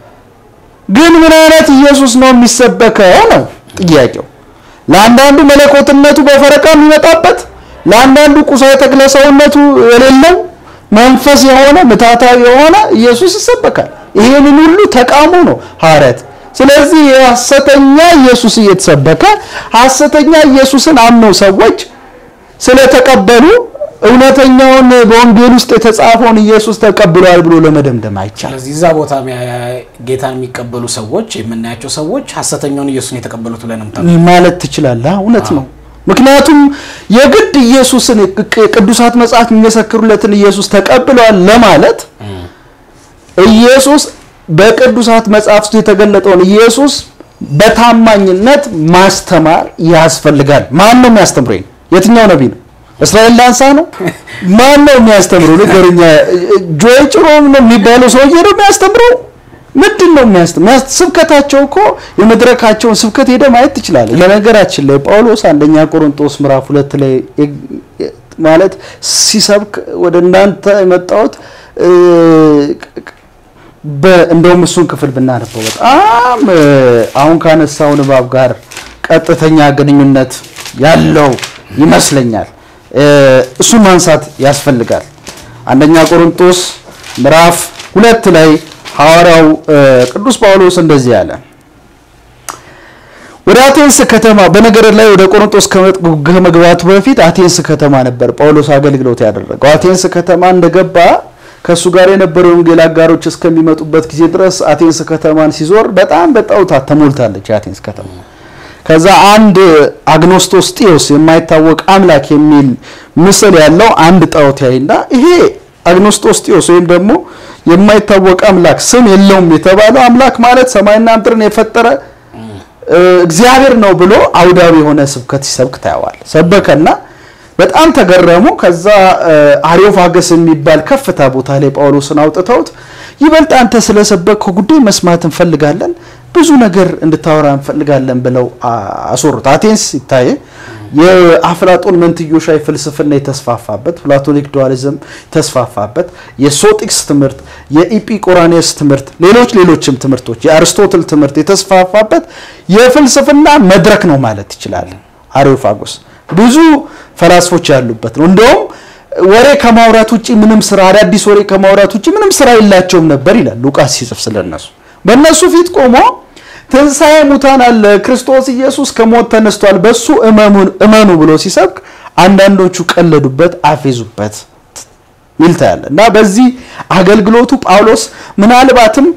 ግን ምን አይነት ኢየሱስ ነው የሚሰበከው ነው ጥያቄው። ለአንዳንዱ መለኮትነቱ በፈረቃ የሚመጣበት፣ ለአንዳንዱ ቁሳዊ ተክለ ሰውነቱ የሌለው መንፈስ የሆነ ምታታዊ የሆነ ኢየሱስ ይሰበካል። ይሄንን ሁሉ ተቃውሞ ነው ሐዋርያት ስለዚህ የሐሰተኛ ኢየሱስ እየተሰበከ ሐሰተኛ ኢየሱስን አምነው ሰዎች ስለተቀበሉ እውነተኛውን በወንጌል ውስጥ የተጻፈውን ኢየሱስ ተቀብለዋል ብሎ ለመደምደም አይቻልም። ስለዚህ እዛ ቦታ ጌታን የሚቀበሉ ሰዎች የምናያቸው ሰዎች ሐሰተኛውን ኢየሱስን የተቀበሉት ብለን ነው ማለት ትችላለህ። እውነት ነው። ምክንያቱም የግድ ኢየሱስን ቅዱሳት መጽሐፍ የሚመሰክሩለትን ኢየሱስ ተቀብለዋል ለማለት ኢየሱስ በቅዱሳት መጽሐፍ ውስጥ የተገለጠውን ኢየሱስ በታማኝነት ማስተማር ያስፈልጋል። ማን ነው የሚያስተምረው? የትኛው ነቢይ ነው? እስራኤል ላንሳ ነው? ማን ነው የሚያስተምረው? ንገረኛ። ጆይ ጭሮ ነው የሚባለው ሰውዬ ነው የሚያስተምረው? ምንድን ነው የሚያስተምረው? ስብከታቸው እኮ የመድረካቸውን ስብከት ሄደ ማየት ትችላለህ። ለነገራችን ላይ ጳውሎስ አንደኛ ቆሮንቶስ ምዕራፍ ሁለት ላይ ማለት ሲሰብክ ወደ እናንተ የመጣሁት እንደውም እሱን ክፍል ብናነበው በጣም አሁን ካነሳው ንባብ ጋር ቀጥተኛ ግንኙነት ያለው ይመስለኛል። እሱን ማንሳት ያስፈልጋል። አንደኛ ቆሮንቶስ ምዕራፍ ሁለት ላይ ሐዋርያው ቅዱስ ጳውሎስ እንደዚህ ያለ ወደ አቴንስ ከተማ በነገር ላይ ወደ ቆሮንቶስ ከመግባቱ በፊት አቴንስ ከተማ ነበር ጳውሎስ አገልግሎት ያደረገው። አቴንስ ከተማ እንደገባ ከእሱ ጋር የነበሩ የወንጌል አጋሮች እስከሚመጡበት ጊዜ ድረስ አቴንስ ከተማን ሲዞር በጣም በጣዖታት ተሞልታለች የአቴንስ ከተማ። ከዛ አንድ አግኖስቶስ ጢዮስ የማይታወቅ አምላክ የሚል ምስል ያለው አንድ ጣዖት ያይና ይሄ አግኖስቶስ ጢዮስ ወይም ደግሞ የማይታወቅ አምላክ ስም የለውም የተባለው አምላክ ማለት ሰማይና ምድርን የፈጠረ እግዚአብሔር ነው ብሎ አውዳዊ የሆነ ስብከት ሲሰብክ ታየዋል። ሰበከና በጣም ተገረሙ። ከዛ አሪዮፋገስ የሚባል ከፍታ ቦታ ላይ ጳውሎስን አውጥተውት ይበልጥ አንተ ስለሰበከው ጉዳይ መስማት እንፈልጋለን፣ ብዙ ነገር እንድታወራ እንፈልጋለን ብለው አስወሩት። አቴንስ ይታየ የአፍላጦን መንትዮሻዊ ፍልስፍና የተስፋፋበት ፕላቶኒክ ዱዋሊዝም የተስፋፋበት የሶጢክስ ትምህርት፣ የኢጲቆራኔስ ትምህርት፣ ሌሎች ሌሎችም ትምህርቶች የአርስቶትል ትምህርት የተስፋፋበት የፍልስፍና መድረክ ነው ማለት ይችላል። አሪዮፋጎስ ብዙ ፈላስፎች ያሉበት ነው። እንደውም ወሬ ከማውራት ውጭ ምንም ስራ አዳዲስ ወሬ ከማውራት ውጭ ምንም ስራ የላቸውም ነበር ይላል ሉቃስ ሲጽፍ ስለነሱ በእነሱ ፊት ቆሞ ትንሣኤ ሙታን አለ፣ ክርስቶስ ኢየሱስ ከሞት ተነስቷል፣ በሱ እመኑ ብሎ ሲሰብክ አንዳንዶቹ ቀለዱበት፣ አፌዙበት ሚልታ ያለ እና በዚህ አገልግሎቱ ጳውሎስ ምናልባትም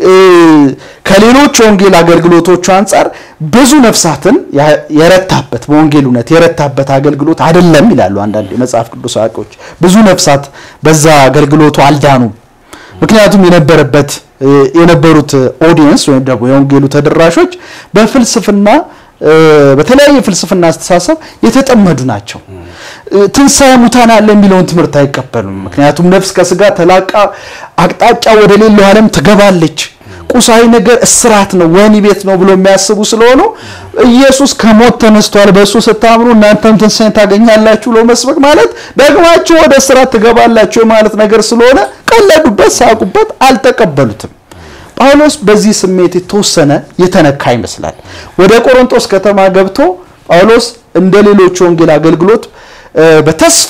ከሌሎች ወንጌል አገልግሎቶቹ አንጻር ብዙ ነፍሳትን የረታበት በወንጌል እውነት የረታበት አገልግሎት አይደለም ይላሉ አንዳንድ የመጽሐፍ ቅዱስ አዋቂዎች። ብዙ ነፍሳት በዛ አገልግሎቱ አልዳኑም። ምክንያቱም የነበረበት የነበሩት ኦዲየንስ ወይም ደግሞ የወንጌሉ ተደራሾች በፍልስፍና በተለያየ ፍልስፍና አስተሳሰብ የተጠመዱ ናቸው። ትንሣኤ ሙታን አለ የሚለውን ትምህርት አይቀበሉም። ምክንያቱም ነፍስ ከስጋ ተላቃ አቅጣጫ ወደ ሌላው ዓለም ትገባለች። ቁሳዊ ነገር እስራት ነው፣ ወህኒ ቤት ነው ብሎ የሚያስቡ ስለሆኑ ኢየሱስ ከሞት ተነስቷል፣ በእሱ ስታምኑ እናንተም ትንሣኤን ታገኛላችሁ ብሎ መስበክ ማለት ደግማችሁ ወደ እስራት ትገባላችሁ ማለት ነገር ስለሆነ ቀለዱበት፣ ሳቁበት፣ አልተቀበሉትም። ጳውሎስ በዚህ ስሜት የተወሰነ የተነካ ይመስላል። ወደ ቆሮንቶስ ከተማ ገብቶ ጳውሎስ እንደ ሌሎች ወንጌል አገልግሎት በተስፋ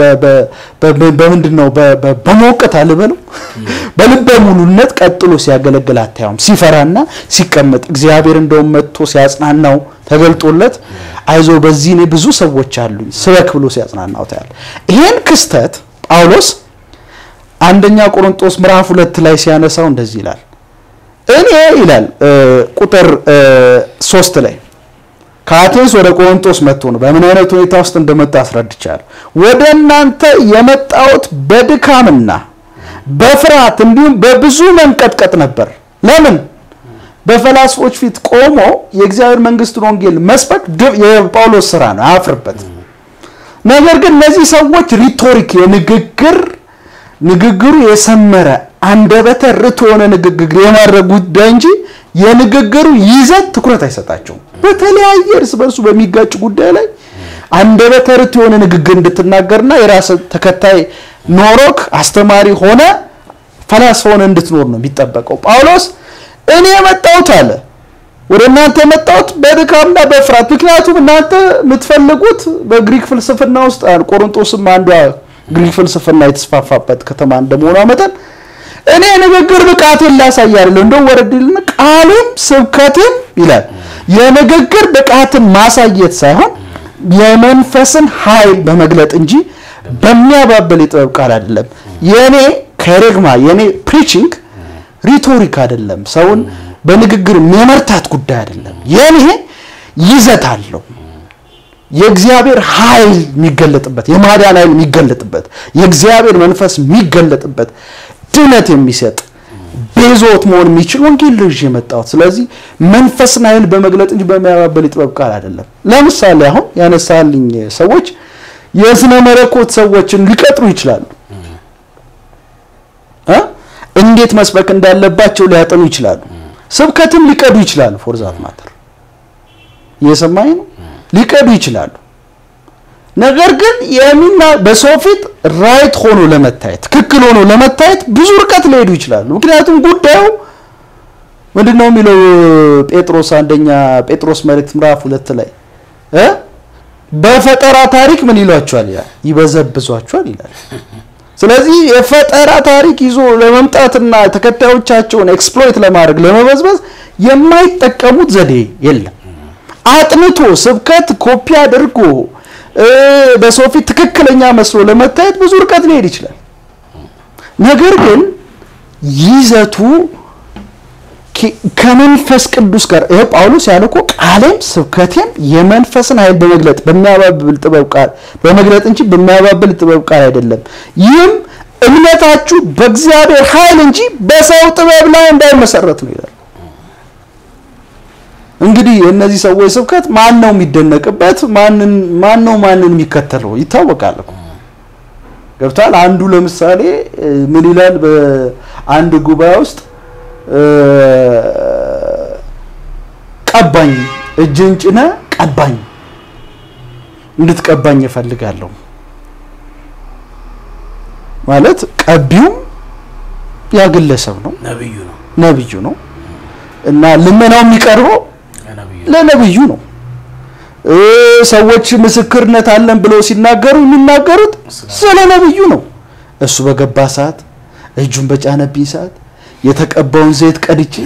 በምንድን ነው በመውቀት አልበለው በልበ ሙሉነት ቀጥሎ ሲያገለግል አታየውም። ሲፈራና ሲቀመጥ እግዚአብሔር እንደውም መጥቶ ሲያጽናናው ተገልጦለት አይዞ በዚህ እኔ ብዙ ሰዎች አሉኝ ስበክ ብሎ ሲያጽናናው ታያል። ይሄን ክስተት ጳውሎስ አንደኛ ቆሮንቶስ ምዕራፍ ሁለት ላይ ሲያነሳው እንደዚህ ይላል። እኔ ይላል ቁጥር ሶስት ላይ ከአቴንስ ወደ ቆሮንቶስ መጥቶ ነው። በምን አይነት ሁኔታ ውስጥ እንደመጣ አስረድቻለሁ። ወደ እናንተ የመጣሁት በድካምና በፍርሃት እንዲሁም በብዙ መንቀጥቀጥ ነበር። ለምን? በፈላስፎች ፊት ቆሞ የእግዚአብሔር መንግስትን ወንጌል መስበክ የጳውሎስ ስራ ነው፣ አያፍርበት። ነገር ግን እነዚህ ሰዎች ሪቶሪክ የንግግር ንግግሩ የሰመረ አንደበተ ርቱዕ የሆነ ንግግር የማድረግ ጉዳይ እንጂ የንግግሩ ይዘት ትኩረት አይሰጣቸውም። በተለያየ እርስ በርሱ በሚጋጭ ጉዳይ ላይ አንደበተ ርቱዕ የሆነ ንግግር እንድትናገርና የራስ ተከታይ ኖሮክ አስተማሪ ሆነ ፈላስፋ ሆነ እንድትኖር ነው የሚጠበቀው። ጳውሎስ እኔ የመጣሁት አለ ወደ እናንተ የመጣሁት በድካምና በፍርሃት ምክንያቱም እናንተ የምትፈልጉት በግሪክ ፍልስፍና ውስጥ ቆሮንቶስም አንዷ ግሪክ ፍልስፍና የተስፋፋበት ከተማ እንደመሆኗ መጠን እኔ ንግግር ብቃቴን ላሳይ አይደለም እንደው ወረድልን ቃልም ስብከትም ይላል የንግግር ብቃትን ማሳየት ሳይሆን የመንፈስን ኃይል በመግለጥ እንጂ በሚያባብል የጥበብ ቃል አይደለም። የኔ ከሬግማ የኔ ፕሪቺንግ ሪቶሪክ አይደለም። ሰውን በንግግር የመርታት ጉዳይ አይደለም። የኔ ይዘት አለው። የእግዚአብሔር ኃይል የሚገለጥበት የማዳን ኃይል የሚገለጥበት የእግዚአብሔር መንፈስ የሚገለጥበት ድነት የሚሰጥ ቤዞት መሆን የሚችል ወንጌል ልጅ የመጣሁት። ስለዚህ መንፈስን ኃይል በመግለጥ እንጂ በሚያባበል የጥበብ ቃል አይደለም። ለምሳሌ አሁን ያነሳልኝ ሰዎች የስነ መለኮት ሰዎችን ሊቀጥሩ ይችላሉ። እንዴት መስበክ እንዳለባቸው ሊያጠኑ ይችላሉ። ስብከትም ሊቀዱ ይችላሉ። ፎርዛት ማተር እየሰማኝ ነው። ሊቀዱ ይችላሉ። ነገር ግን የሚና በሰው ፊት ራይት ሆኖ ለመታየት ትክክል ሆኖ ለመታየት ብዙ ርቀት ሊሄዱ ይችላሉ። ምክንያቱም ጉዳዩ ምንድን ነው የሚለው ጴጥሮስ አንደኛ ጴጥሮስ መልእክት ምዕራፍ ሁለት ላይ እ በፈጠራ ታሪክ ምን ይሏቸዋል? ያ ይበዘብዟቸዋል ይላል። ስለዚህ የፈጠራ ታሪክ ይዞ ለመምጣትና ተከታዮቻቸውን ኤክስፕሎይት ለማድረግ ለመበዝበዝ የማይጠቀሙት ዘዴ የለም። አጥንቶ ስብከት ኮፒ አድርጎ በሰው ፊት ትክክለኛ መስሎ ለመታየት ብዙ ርቀት ሊሄድ ይችላል። ነገር ግን ይዘቱ ከመንፈስ ቅዱስ ጋር ይሄ ጳውሎስ ያለ እኮ ቃሌም ስብከቴም የመንፈስን ኃይል በመግለጥ በሚያባብል ጥበብ ቃል በመግለጥ እንጂ በሚያባብል ጥበብ ቃል አይደለም። ይህም እምነታችሁ በእግዚአብሔር ኃይል እንጂ በሰው ጥበብ ላይ እንዳይመሰረት ነው ይላል። እንግዲህ የእነዚህ ሰዎች ስብከት ማን ነው የሚደነቅበት? ማንን ማን ነው ማንን የሚከተለው ይታወቃል እኮ ገብቷል። አንዱ ለምሳሌ እ፣ ምን ይላል በአንድ ጉባኤ ውስጥ እ፣ ቀባኝ እጅን ጭነ ቀባኝ እንድትቀባኝ እፈልጋለሁ ማለት ቀቢውም ያ ግለሰብ ነው፣ ነብዩ ነው ነብዩ ነው እና ልመናው የሚቀርበው ነብዩ ለነብዩ ነው። እ ሰዎች ምስክርነት አለን ብለው ሲናገሩ የሚናገሩት ስለ ነብዩ ነው። እሱ በገባ ሰዓት እጁን በጫነብኝ ሰዓት የተቀባውን ዘይት ቀድቼ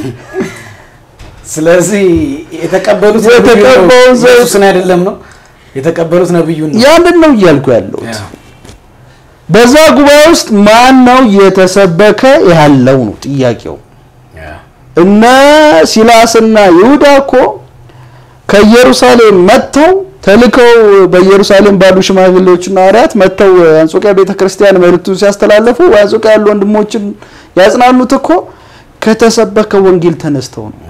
ስለዚህ የተቀበሉት የተቀበሉት ነብዩ ነው፣ ዘይት- ኢየሱስን አይደለም ነው የተቀበሉት ነብዩን ነው ያንን ነው እያልኩ ያለሁት። ያ። በዛ ጉባኤ ውስጥ ማን ነው የተሰበከ ያለው ነው ጥያቄው። ያ። እነ ሲላስና ይሁዳ እኮ ከኢየሩሳሌም መጥተው ተልከው በኢየሩሳሌም ባሉ ሽማግሌዎችና ሐዋርያት መጥተው አንጾቂያ ቤተክርስቲያን መልእክቱን ሲያስተላለፉ በአንጾቂያ ያሉ ወንድሞችን ያጽናኑት እኮ ከተሰበከ ወንጌል ተነስተው ነው።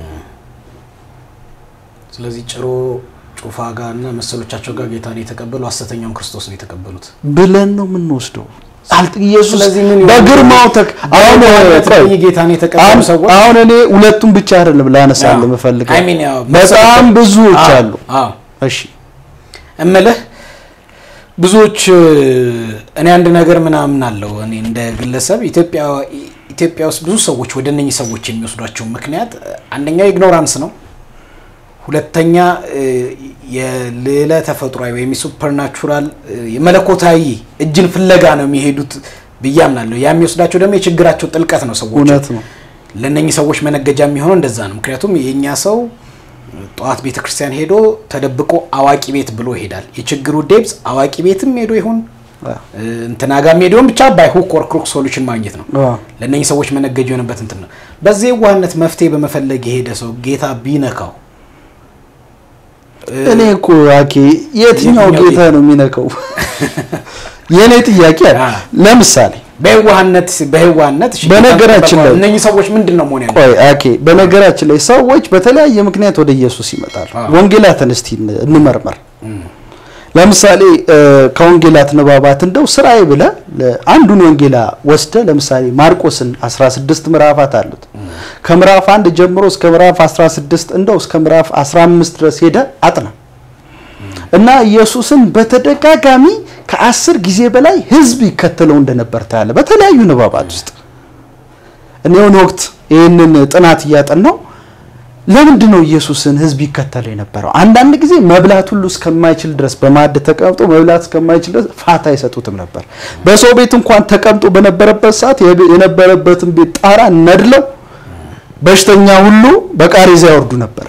ስለዚህ ጭሮ ጩፋ ጋር እና መሰሎቻቸው ጋር ጌታን የተቀበሉ ሐሰተኛውን ክርስቶስ ነው የተቀበሉት ብለን ነው የምንወስደው። አልጥ ኢየሱስ ስለዚህ ምን ይሆናል? በግርማው ተክ አሁን ቆይ፣ ይህ ጌታን የተቀበሉ አሁን ሰዎች አሁን እኔ ሁለቱም ብቻ አይደለም ላነሳልህ አዎ። የምፈልገው I mean ያው በጣም ብዙዎች አዎ፣ አሉ። አዎ። እሺ እምልህ ብዙዎች እኔ አንድ ነገር ምናምን አለው እኔ እንደ ግለሰብ ኢትዮጵያ ኢትዮጵያ ውስጥ ብዙ ሰዎች ወደ እነኚህ ሰዎች የሚወስዷቸው ምክንያት አንደኛው ኢግኖራንስ ነው። ሁለተኛ እ፣ የልዕለ ተፈጥሯዊ ወይም የሱፐርናቹራል እ፣ የመለኮታዊ እጅን ፍለጋ ነው የሚሄዱት ብዬ አምናለሁ። ያ የሚወስዳቸው ደግሞ የችግራቸው ጥልቀት ነው። ሰዎች እውነት ነው። ለእነኚህ ሰዎች መነገጃ የሚሆነው እንደዛ ነው። ምክንያቱም የእኛ ሰው ጠዋት ቤተ ክርስቲያን ሄዶ ተደብቆ አዋቂ ቤት ብሎ ይሄዳል። የችግሩ ዴብዝ አዋቂ ቤትም ሄዶ ይሁን አዎ። እ፣ እንትና ጋር ሄዶን ብቻ ባይ ሁክ ኦር ክሩክ ሶሉሽን ማግኘት ነው። አዎ። ለእነኚህ ሰዎች መነገጅ የሆነበት እንትን ነው። በዚህ የዋህነት መፍትሄ በመፈለግ የሄደ ሰው ጌታ ቢነካው እ፣ እኔ እኮ አኬ የትኛው የትኛው ጌታ ነው የሚነካው? የእኔ ጥያቄ አለ። አዎ። ለምሳሌ በየዋህነት በየዋህነት እሺ፣ በነገራችን ላይ- እነኚህ ሰዎች ምንድን ነው መሆን ያለ ቆይ አኬ፣ በነገራችን ላይ ሰዎች በተለያየ ምክንያት ወደ ኢየሱስ ይመጣሉ። አዎ። ወንጌላትን እስቲ እን- እንመርመር። ለምሳሌ እ፣ ከወንጌላት ንባባት እንደው ስራዬ ብለህ ለ- አንዱን ወንጌላ ወስደ ለምሳሌ ማርቆስን 16 ምዕራፋት አሉት። ከምዕራፍ አንድ ጀምሮ እስከ ምዕራፍ 16 እንደው እስከ ምዕራፍ 15 ድረስ ሄደ አጥና እና ኢየሱስን በተደጋጋሚ ከአስር ጊዜ በላይ ህዝብ ይከተለው እንደነበር ታያለ በተለያዩ ንባባት ውስጥ። እኔ የሆነ ወቅት ይህንን ጥናት እያጠናው ለምንድን ነው ኢየሱስን ህዝብ ይከተለው የነበረው? አንዳንድ ጊዜ መብላት ሁሉ እስከማይችል ድረስ በማዕድ ተቀምጦ መብላት እስከማይችል ድረስ ፋታ አይሰጡትም ነበር። በሰው ቤት እንኳን ተቀምጦ በነበረበት ሰዓት የብ- የነበረበትን ቤት ጣራ ነድለው በሽተኛ ሁሉ በቃሬዛ ያወርዱ ነበር።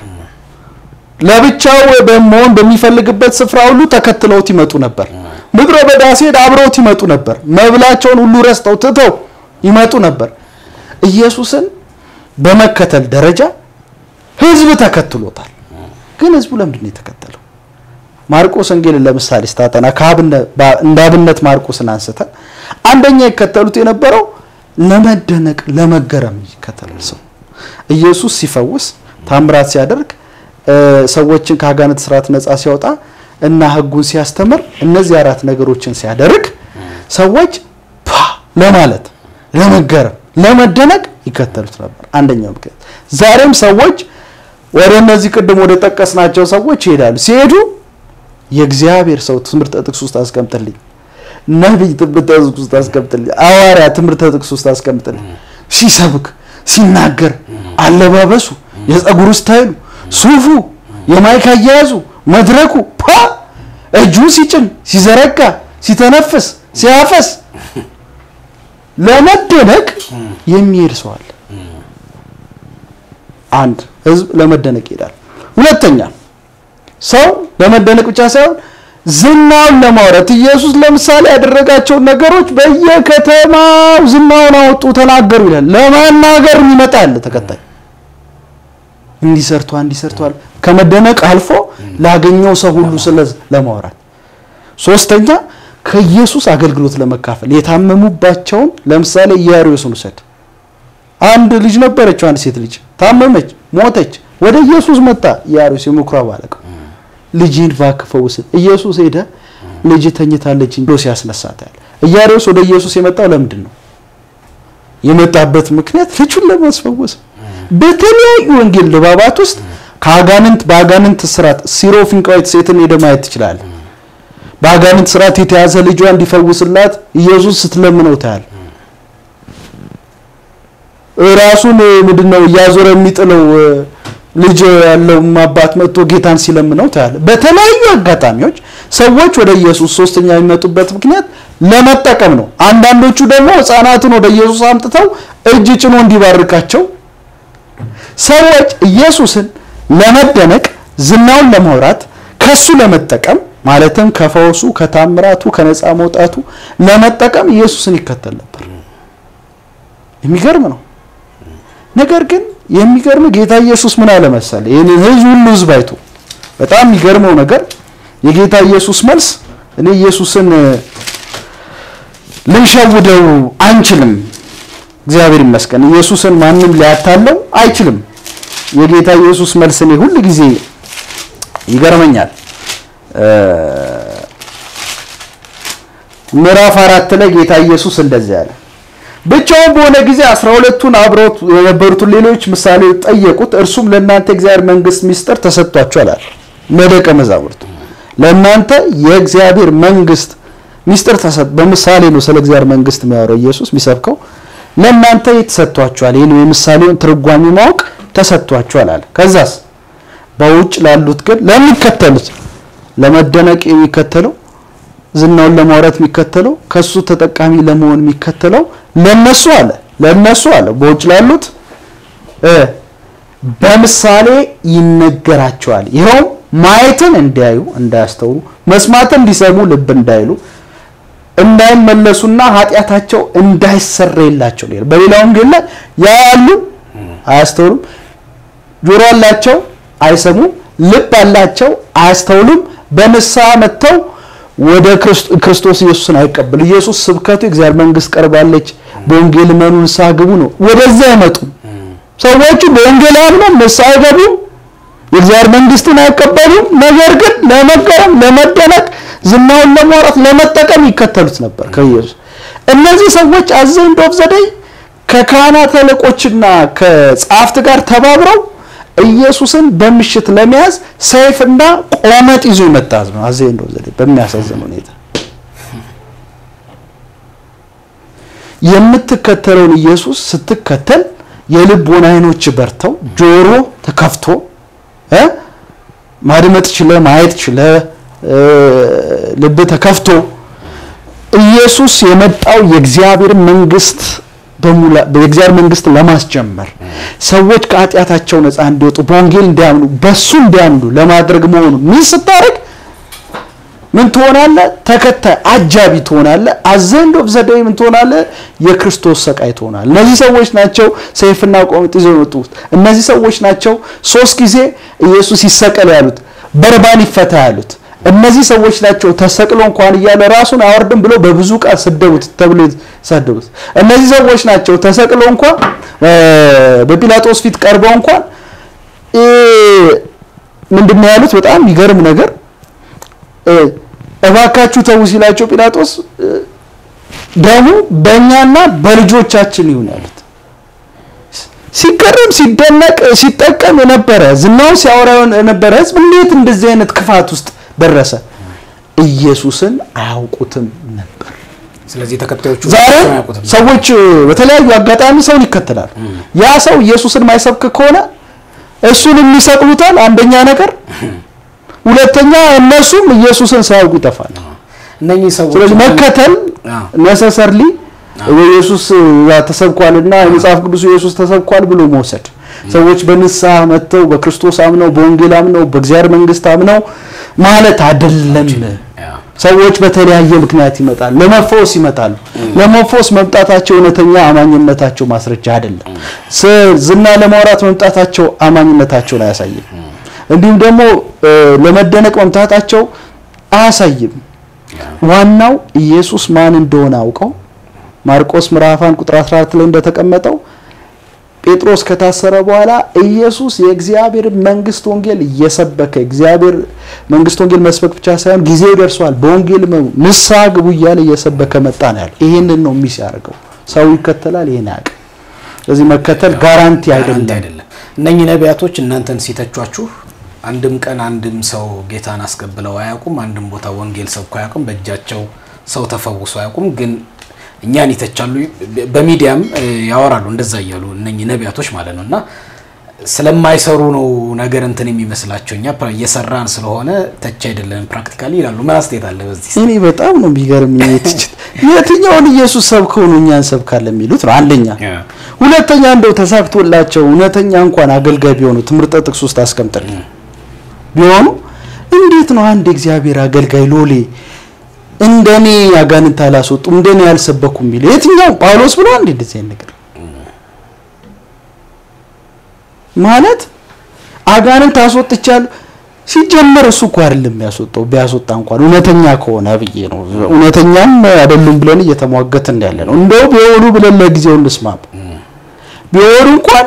ለብቻው በመሆን በሚፈልግበት ስፍራ ሁሉ ተከትለውት ይመጡ ነበር። ምድረ በዳ ሲሄድ አብረውት ይመጡ ነበር። መብላቸውን ሁሉ ረስተው ትተው ይመጡ ነበር። ኢየሱስን በመከተል ደረጃ ህዝብ ተከትሎታል። ግን ህዝቡ ለምንድን ነው የተከተለው? ማርቆስ ወንጌልን ለምሳሌ ስታጠና ከአብነ- ባ- እንደ አብነት ማርቆስን አንስተን አንደኛ ይከተሉት የነበረው ለመደነቅ ለመገረም ይከተላል ሰው ኢየሱስ ሲፈውስ ታምራት ሲያደርግ እ፣ ሰዎችን ከአጋንንት ስርዓት ነፃ ሲያወጣ እና ህጉን ሲያስተምር እነዚህ አራት ነገሮችን ሲያደርግ ሰዎች ፓ ለማለት ለመገረም ለመደነቅ ይከተሉት ነበር። አንደኛው ምክንያት ዛሬም ሰዎች ወደ እነዚህ ቅድም ወደ ጠቀስናቸው ሰዎች ይሄዳሉ። ሲሄዱ የእግዚአብሔር ሰው ትምህርተ ጥቅስ ውስጥ አስቀምጥልኝ፣ ነቢይ ትምህርተ ጥቅስ ውስጥ አስቀምጥልኝ፣ ሐዋርያ ትምህርተ ጥቅስ ውስጥ አስቀምጥልኝ። ሲሰብክ ሲናገር አለባበሱ፣ የፀጉሩ ስታይሉ፣ ሱፉ፣ የማይክ አያያዙ፣ መድረኩ ፓ እጁን ሲጭን ሲዘረጋ ሲተነፍስ ሲያፈስ ለመደነቅ የሚሄድ ሰው አለ። አንድ ህዝብ ለመደነቅ ይሄዳል። ሁለተኛ ሰው ለመደነቅ ብቻ ሳይሆን ዝናውን ለማውራት ኢየሱስ ለምሳሌ ያደረጋቸውን ነገሮች በየከተማው ዝናውን አወጡ፣ ተናገሩ ይላል። ለማናገር የሚመጣ አለ ተከታይ እንዲህ ሰርቷል፣ እንዲህ ሰርቷል ከመደነቅ አልፎ ላገኘው ሰው ሁሉ ስለ ለማውራት። ሶስተኛ ከኢየሱስ አገልግሎት ለመካፈል የታመሙባቸውን ለምሳሌ ኢያሪዮስን ውሰድ። አንድ ልጅ ነበረችው፣ አንድ ሴት ልጅ ታመመች፣ ሞተች። ወደ ኢየሱስ መጣ ኢያኢሮስ የምኩራብ አለቃ ልጅን እባክህ ፈውስን ኢየሱስ ሄደ ልጅ ተኝታለች ብሎ ሲያስነሳታል ኢያኢሮስ ወደ ኢየሱስ የመጣው ለምንድን ነው የመጣበት ምክንያት ልጁን ለማስፈወስ በተለያዩ ወንጌል ድባባት ውስጥ ከአጋንንት በአጋንንት ስርዓት ሲሮፊንቃዊት ሴትን ሄደ ማየት ትችላለህ በአጋንንት ስርዓት የተያዘ ልጇ እንዲፈውስላት ኢየሱስ ስትለምነው ታያል ራሱን ምንድነው እያዞረ የሚጥለው ልጅ ያለው አባት መጥቶ ጌታን ሲለምነው ታያለ በተለያዩ አጋጣሚዎች ሰዎች ወደ ኢየሱስ ሶስተኛ የሚመጡበት ምክንያት ለመጠቀም ነው አንዳንዶቹ ደግሞ ህፃናትን ወደ ኢየሱስ አምጥተው እጅ ጭኖ እንዲባርካቸው ሰዎች ኢየሱስን ለመደነቅ ዝናውን ለማውራት ከሱ ለመጠቀም ማለትም ከፈውሱ ከታምራቱ ከነፃ መውጣቱ ለመጠቀም ኢየሱስን ይከተል ነበር የሚገርም ነው ነገር ግን የሚገርም ጌታ ኢየሱስ ምን አለ መሰለ ይህንን ህዝብ ሁሉ ህዝብ አይቶ በጣም የሚገርመው ነገር የጌታ ኢየሱስ መልስ እኔ ኢየሱስን ልንሸውደው አንችልም እግዚአብሔር ይመስገን ኢየሱስን ማንም ሊያታለው አይችልም የጌታ ኢየሱስ መልስ እኔ ሁል ጊዜ ይገርመኛል ምዕራፍ አራት ላይ ጌታ ኢየሱስ እንደዚህ ያለ ብቻውን በሆነ ጊዜ አስራ ሁለቱን አብረውት የነበሩትን ሌሎች ምሳሌ ጠየቁት እርሱም ለእናንተ እግዚአብሔር መንግስት ሚስጥር ተሰጥቷችኋል አለ ለደቀ መዛሙርቱ ለእናንተ የእግዚአብሔር መንግስት ሚስጥር ተሰጥ በምሳሌ ነው ስለ እግዚአብሔር መንግስት የሚያወራው ኢየሱስ የሚሰብከው ለእናንተ ተሰጥቷችኋል ይህን የምሳሌውን ትርጓሜ ማወቅ ተሰጥቷችኋል አለ ከዛስ በውጭ ላሉት ግን ለሚከተሉት ለመደነቅ የሚከተለው ዝናውን ለማውራት የሚከተለው ከሱ ተጠቃሚ ለመሆን የሚከተለው ለነሱ አለ ለነሱ አለ በውጭ ላሉት በምሳሌ ይነገራቸዋል ይኸው ማየትን እንዲያዩ እንዳያስተውሉ መስማትን እንዲሰሙ ልብ እንዳይሉ እንዳይመለሱና ኃጢአታቸው እንዳይሰረይላቸው ነው በሌላ ወንጌል ላይ ያያሉ አያስተውሉም ጆሮ አላቸው አይሰሙም ልብ አላቸው አያስተውሉም በንስሐ መጥተው ወደ ክርስቶስ ኢየሱስን አይቀበሉ ኢየሱስ ስብከቱ የእግዚአብሔር መንግስት ቀርባለች በወንጌል መኑ ንስሐ ግቡ ነው ወደዛ አይመጡም ሰዎቹ በወንጌል አምነው ንስሐ አይገቡም የእግዚአብሔር መንግስትን አይቀበሉም ነገር ግን ለመገረም ለመደነቅ ዝናውን ለማውራት ለመጠቀም ይከተሉት ነበር ከኢየሱስ እነዚህ ሰዎች አዘንድ ኦፍ ዘደይ ከካህናት አለቆችና ከጸሐፍት ጋር ተባብረው ኢየሱስን በምሽት ለመያዝ ሰይፍና ቆመጥ ይዞ የመጣ ህዝብ ነው አዘንድ ኦፍ ዘደይ በሚያሳዝን ሁኔታ የምትከተለውን ኢየሱስ ስትከተል የልቦን አይኖች በርተው ጆሮ ተከፍቶ ማድመጥ ችለ ማየት ችለ ልብ ተከፍቶ ኢየሱስ የመጣው የእግዚአብሔር መንግስት የእግዚአብሔር መንግስት ለማስጀመር ሰዎች ከኃጢአታቸው ነፃ እንዲወጡ በወንጌል እንዲያምኑ በሱ እንዲያምኑ ለማድረግ መሆኑ ምን ስታደርግ ምን ትሆናለ ተከታይ አጃቢ ትሆናለ አዘንድ ኦፍ ዘደይ ምን ትሆናለ የክርስቶስ ሰቃይ ትሆናል እነዚህ ሰዎች ናቸው ሰይፍና ቆምጥ ይዘው የመጡት እነዚህ ሰዎች ናቸው ሶስት ጊዜ ኢየሱስ ይሰቀል ያሉት በርባን ይፈታ ያሉት እነዚህ ሰዎች ናቸው ተሰቅሎ እንኳን እያለ ራሱን አወርድም ብሎ በብዙ ቃል ስደቡት ተብሎ ሰደቡት እነዚህ ሰዎች ናቸው ተሰቅሎ እንኳን በጲላጦስ ፊት ቀርበው እንኳን ምንድነው ያሉት በጣም የሚገርም ነገር እባካችሁ ተው ሲላቸው ጲላጦስ ደሙ በእኛና በልጆቻችን ይሁን ያሉት ሲገረም ሲደነቅ ሲጠቀም የነበረ ዝናውን ሲያወራ የነበረ ህዝብ እንዴት እንደዚህ አይነት ክፋት ውስጥ ደረሰ ኢየሱስን አያውቁትም ነበር ስለዚህ ተከታዮቹ ዛሬ አያውቁትም። ሰዎች በተለያዩ አጋጣሚ ሰውን ይከተላሉ ያ ሰው ኢየሱስን ማይሰብክ ከሆነ እሱን የሚሰቅሉታል አንደኛ ነገር ሁለተኛ እነሱም ኢየሱስን ሳያውቁ ይጠፋል እነኚህ ሰዎች ስለዚህ መከተል አዎ። ነሰሰርሊ ኢየሱስ ተሰብኳልና የመጽሐፍ ቅዱስ ኢየሱስ ተሰብኳል ብሎ መውሰድ ሰዎች በንስሐ መጥተው በክርስቶስ አምነው በወንጌል አምነው በእግዚአብሔር መንግስት አምነው ማለት አይደለም አዎ። ሰዎች በተለያየ ምክንያት ይመጣሉ ለመፈወስ ይመጣሉ ለመፈወስ መምጣታቸው እውነተኛ አማኝነታቸው ማስረጃ አይደለም ስ- ዝና ለማውራት መምጣታቸው አማኝነታቸውን አያሳይም እንዲሁም ደግሞ እ፣ ለመደነቅ መምጣታቸው አያሳይም ዋናው ኢየሱስ ማን እንደሆነ አውቀው ማርቆስ ምዕራፍ አንድ ቁጥር 14 ላይ እንደተቀመጠው ጴጥሮስ ከታሰረ በኋላ ኢየሱስ የእግዚአብሔር መንግስት ወንጌል እየሰበከ እግዚአብሔር መንግስት ወንጌል መስበክ ብቻ ሳይሆን ጊዜው ደርሷል፣ በወንጌል ንስሐ ግቡ እያለ እየሰበከ መጣ ነው ያለው። ይህንን ነው ሚስ ያደርገው። ሰው ይከተላል፣ ይሄን ያውቅ። ስለዚህ መከተል ጋራንቲ አይደለም። አይደለም። እነኚህ ነቢያቶች እናንተን ሲተቿችሁ አንድም ቀን አንድም ሰው ጌታን አስቀብለው አያውቁም። አንድም ቦታ ወንጌል ሰብኮ አያውቁም። በእጃቸው ሰው ተፈውሶ አያውቁም። ግን እኛን ይተቻሉ፣ በሚዲያም ያወራሉ እንደዛ እያሉ እነኚህ ነቢያቶች ማለት ነው። እና ስለማይሰሩ ነው ነገር እንትን የሚመስላቸው እኛ እየሰራን ስለሆነ ተች አይደለም ፕራክቲካሊ ይላሉ። ምን አስተያየት አለ በዚህ? እኔ በጣም ነው የሚገርምኝ ትችት የትኛውን ኢየሱስ ሰብከው ነው እኛ እንሰብካለን የሚሉት ነው አንደኛ። ሁለተኛ እንደው ተሳክቶላቸው እውነተኛ እንኳን አገልጋይ ቢሆኑ ትምህርተ ጥቅስ ውስጥ አስቀምጥልኝ ቢሆኑ እንዴት ነው አንድ የእግዚአብሔር አገልጋይ ሎሌ እንደኔ አጋንንት አላስወጡም እንደኔ ያልሰበኩም የሚለው የትኛው ጳውሎስ ብሎ አንድ እንደዚህ አይነት ነገር ማለት አጋንንት አስወጥቻለሁ ሲጀመር እሱ እኮ አይደለም የሚያስወጣው ቢያስወጣ እንኳን እውነተኛ ከሆነ ብዬ ነው እውነተኛም አይደሉም ብለን እየተሟገትን ያለ ነው እንደው ቢሆኑ ብለን ለጊዜው እንስማም ቢሆኑ እንኳን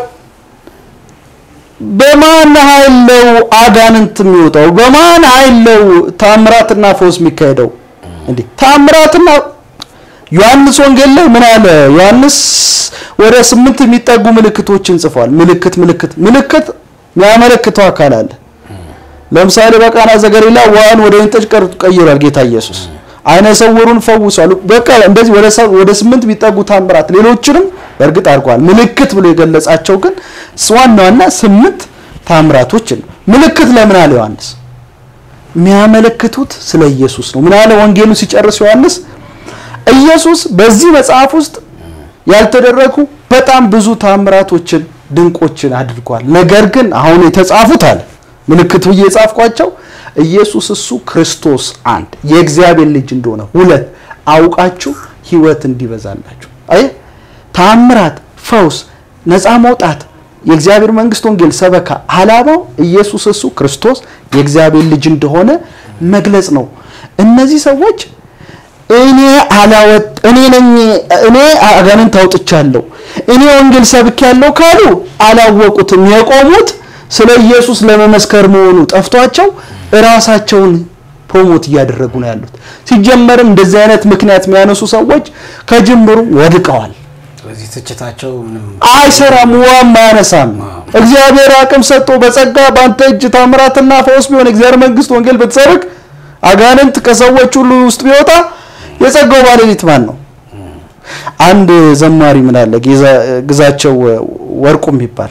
በማን ኃይል ነው አጋንንት የሚወጣው? በማን ኃይል ነው ታምራትና ፈውስ የሚካሄደው? እንዴ ታምራትና ዮሐንስ ወንጌል ላይ ምን አለ? ዮሐንስ ወደ ስምንት የሚጠጉ ምልክቶችን ጽፏል። ምልክት ምልክት ምልክት የሚያመለክተው አካል አለ። ለምሳሌ በቃና ዘገሊላ ውሃን ወደ ወይን ጠጅ ቀይሯል ጌታ ኢየሱስ። አይነ ሰውሩን ፈውሷል። በቃ እንደዚህ ወደ ወደ ስምንት የሚጠጉ ታምራት ሌሎችንም በእርግጥ አድርጓል። ምልክት ብሎ የገለጻቸው ግን ዋና ዋና ስምንት ታምራቶችን ምልክት ለምን አለ ዮሐንስ? የሚያመለክቱት ስለ ኢየሱስ ነው። ምን አለ ወንጌሉ ሲጨርስ ዮሐንስ? ኢየሱስ በዚህ መጽሐፍ ውስጥ ያልተደረጉ በጣም ብዙ ታምራቶችን ድንቆችን አድርጓል። ነገር ግን አሁን የተጻፉት አለ ምልክት ብዬ የጻፍኳቸው ኢየሱስ እሱ ክርስቶስ አንድ የእግዚአብሔር ልጅ እንደሆነ ሁለት አውቃችሁ ሕይወት እንዲበዛላችሁ አይ ታምራት፣ ፈውስ፣ ነፃ መውጣት፣ የእግዚአብሔር መንግስት ወንጌል ሰበካ አላማው ኢየሱስ እሱ ክርስቶስ የእግዚአብሔር ልጅ እንደሆነ መግለጽ ነው። እነዚህ ሰዎች እኔ አላወጥ እኔ ነኝ እኔ አጋንንት አውጥቻለሁ እኔ ወንጌል ሰብኬያለሁ ካሉ አላወቁትም። የቆሙት ስለ ኢየሱስ ለመመስከር መሆኑ ጠፍቷቸው እራሳቸውን ፕሮሞት እያደረጉ ነው ያሉት። ሲጀመርም እንደዚህ አይነት ምክንያት የሚያነሱ ሰዎች ከጅምሩ ወድቀዋል። ስለዚህ ትችታቸው ምንም አይሰራም፣ ውሃም አያነሳም። እግዚአብሔር አቅም ሰጥቶ በጸጋ በአንተ እጅ ታምራትና ፈውስ ቢሆን እግዚአብሔር መንግስት ወንጌል ብትሰብክ አጋንንት ከሰዎች ሁሉ ውስጥ ቢወጣ የጸጋው ባለቤት ማን ነው? አንድ ዘማሪ ምን አለ ግዛቸው ወርቁ የሚባል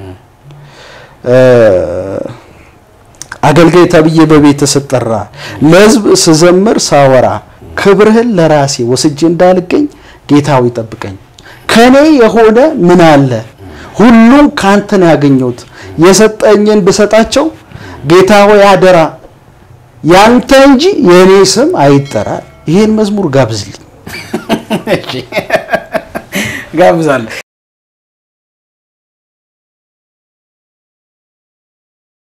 አገልጋይ ተብዬ በቤት ስጠራ ለህዝብ ስዘምር ሳወራ ክብርህን ለራሴ ወስጄ እንዳልገኝ ጌታው ይጠብቀኝ። ከኔ የሆነ ምን አለ ሁሉም ካንተ ነው ያገኘሁት። የሰጠኝን ብሰጣቸው ጌታ ሆይ አደራ ያንተ እንጂ የእኔ ስም አይጠራ። ይሄን መዝሙር ጋብዝልኝ። ጋብዛለሁ።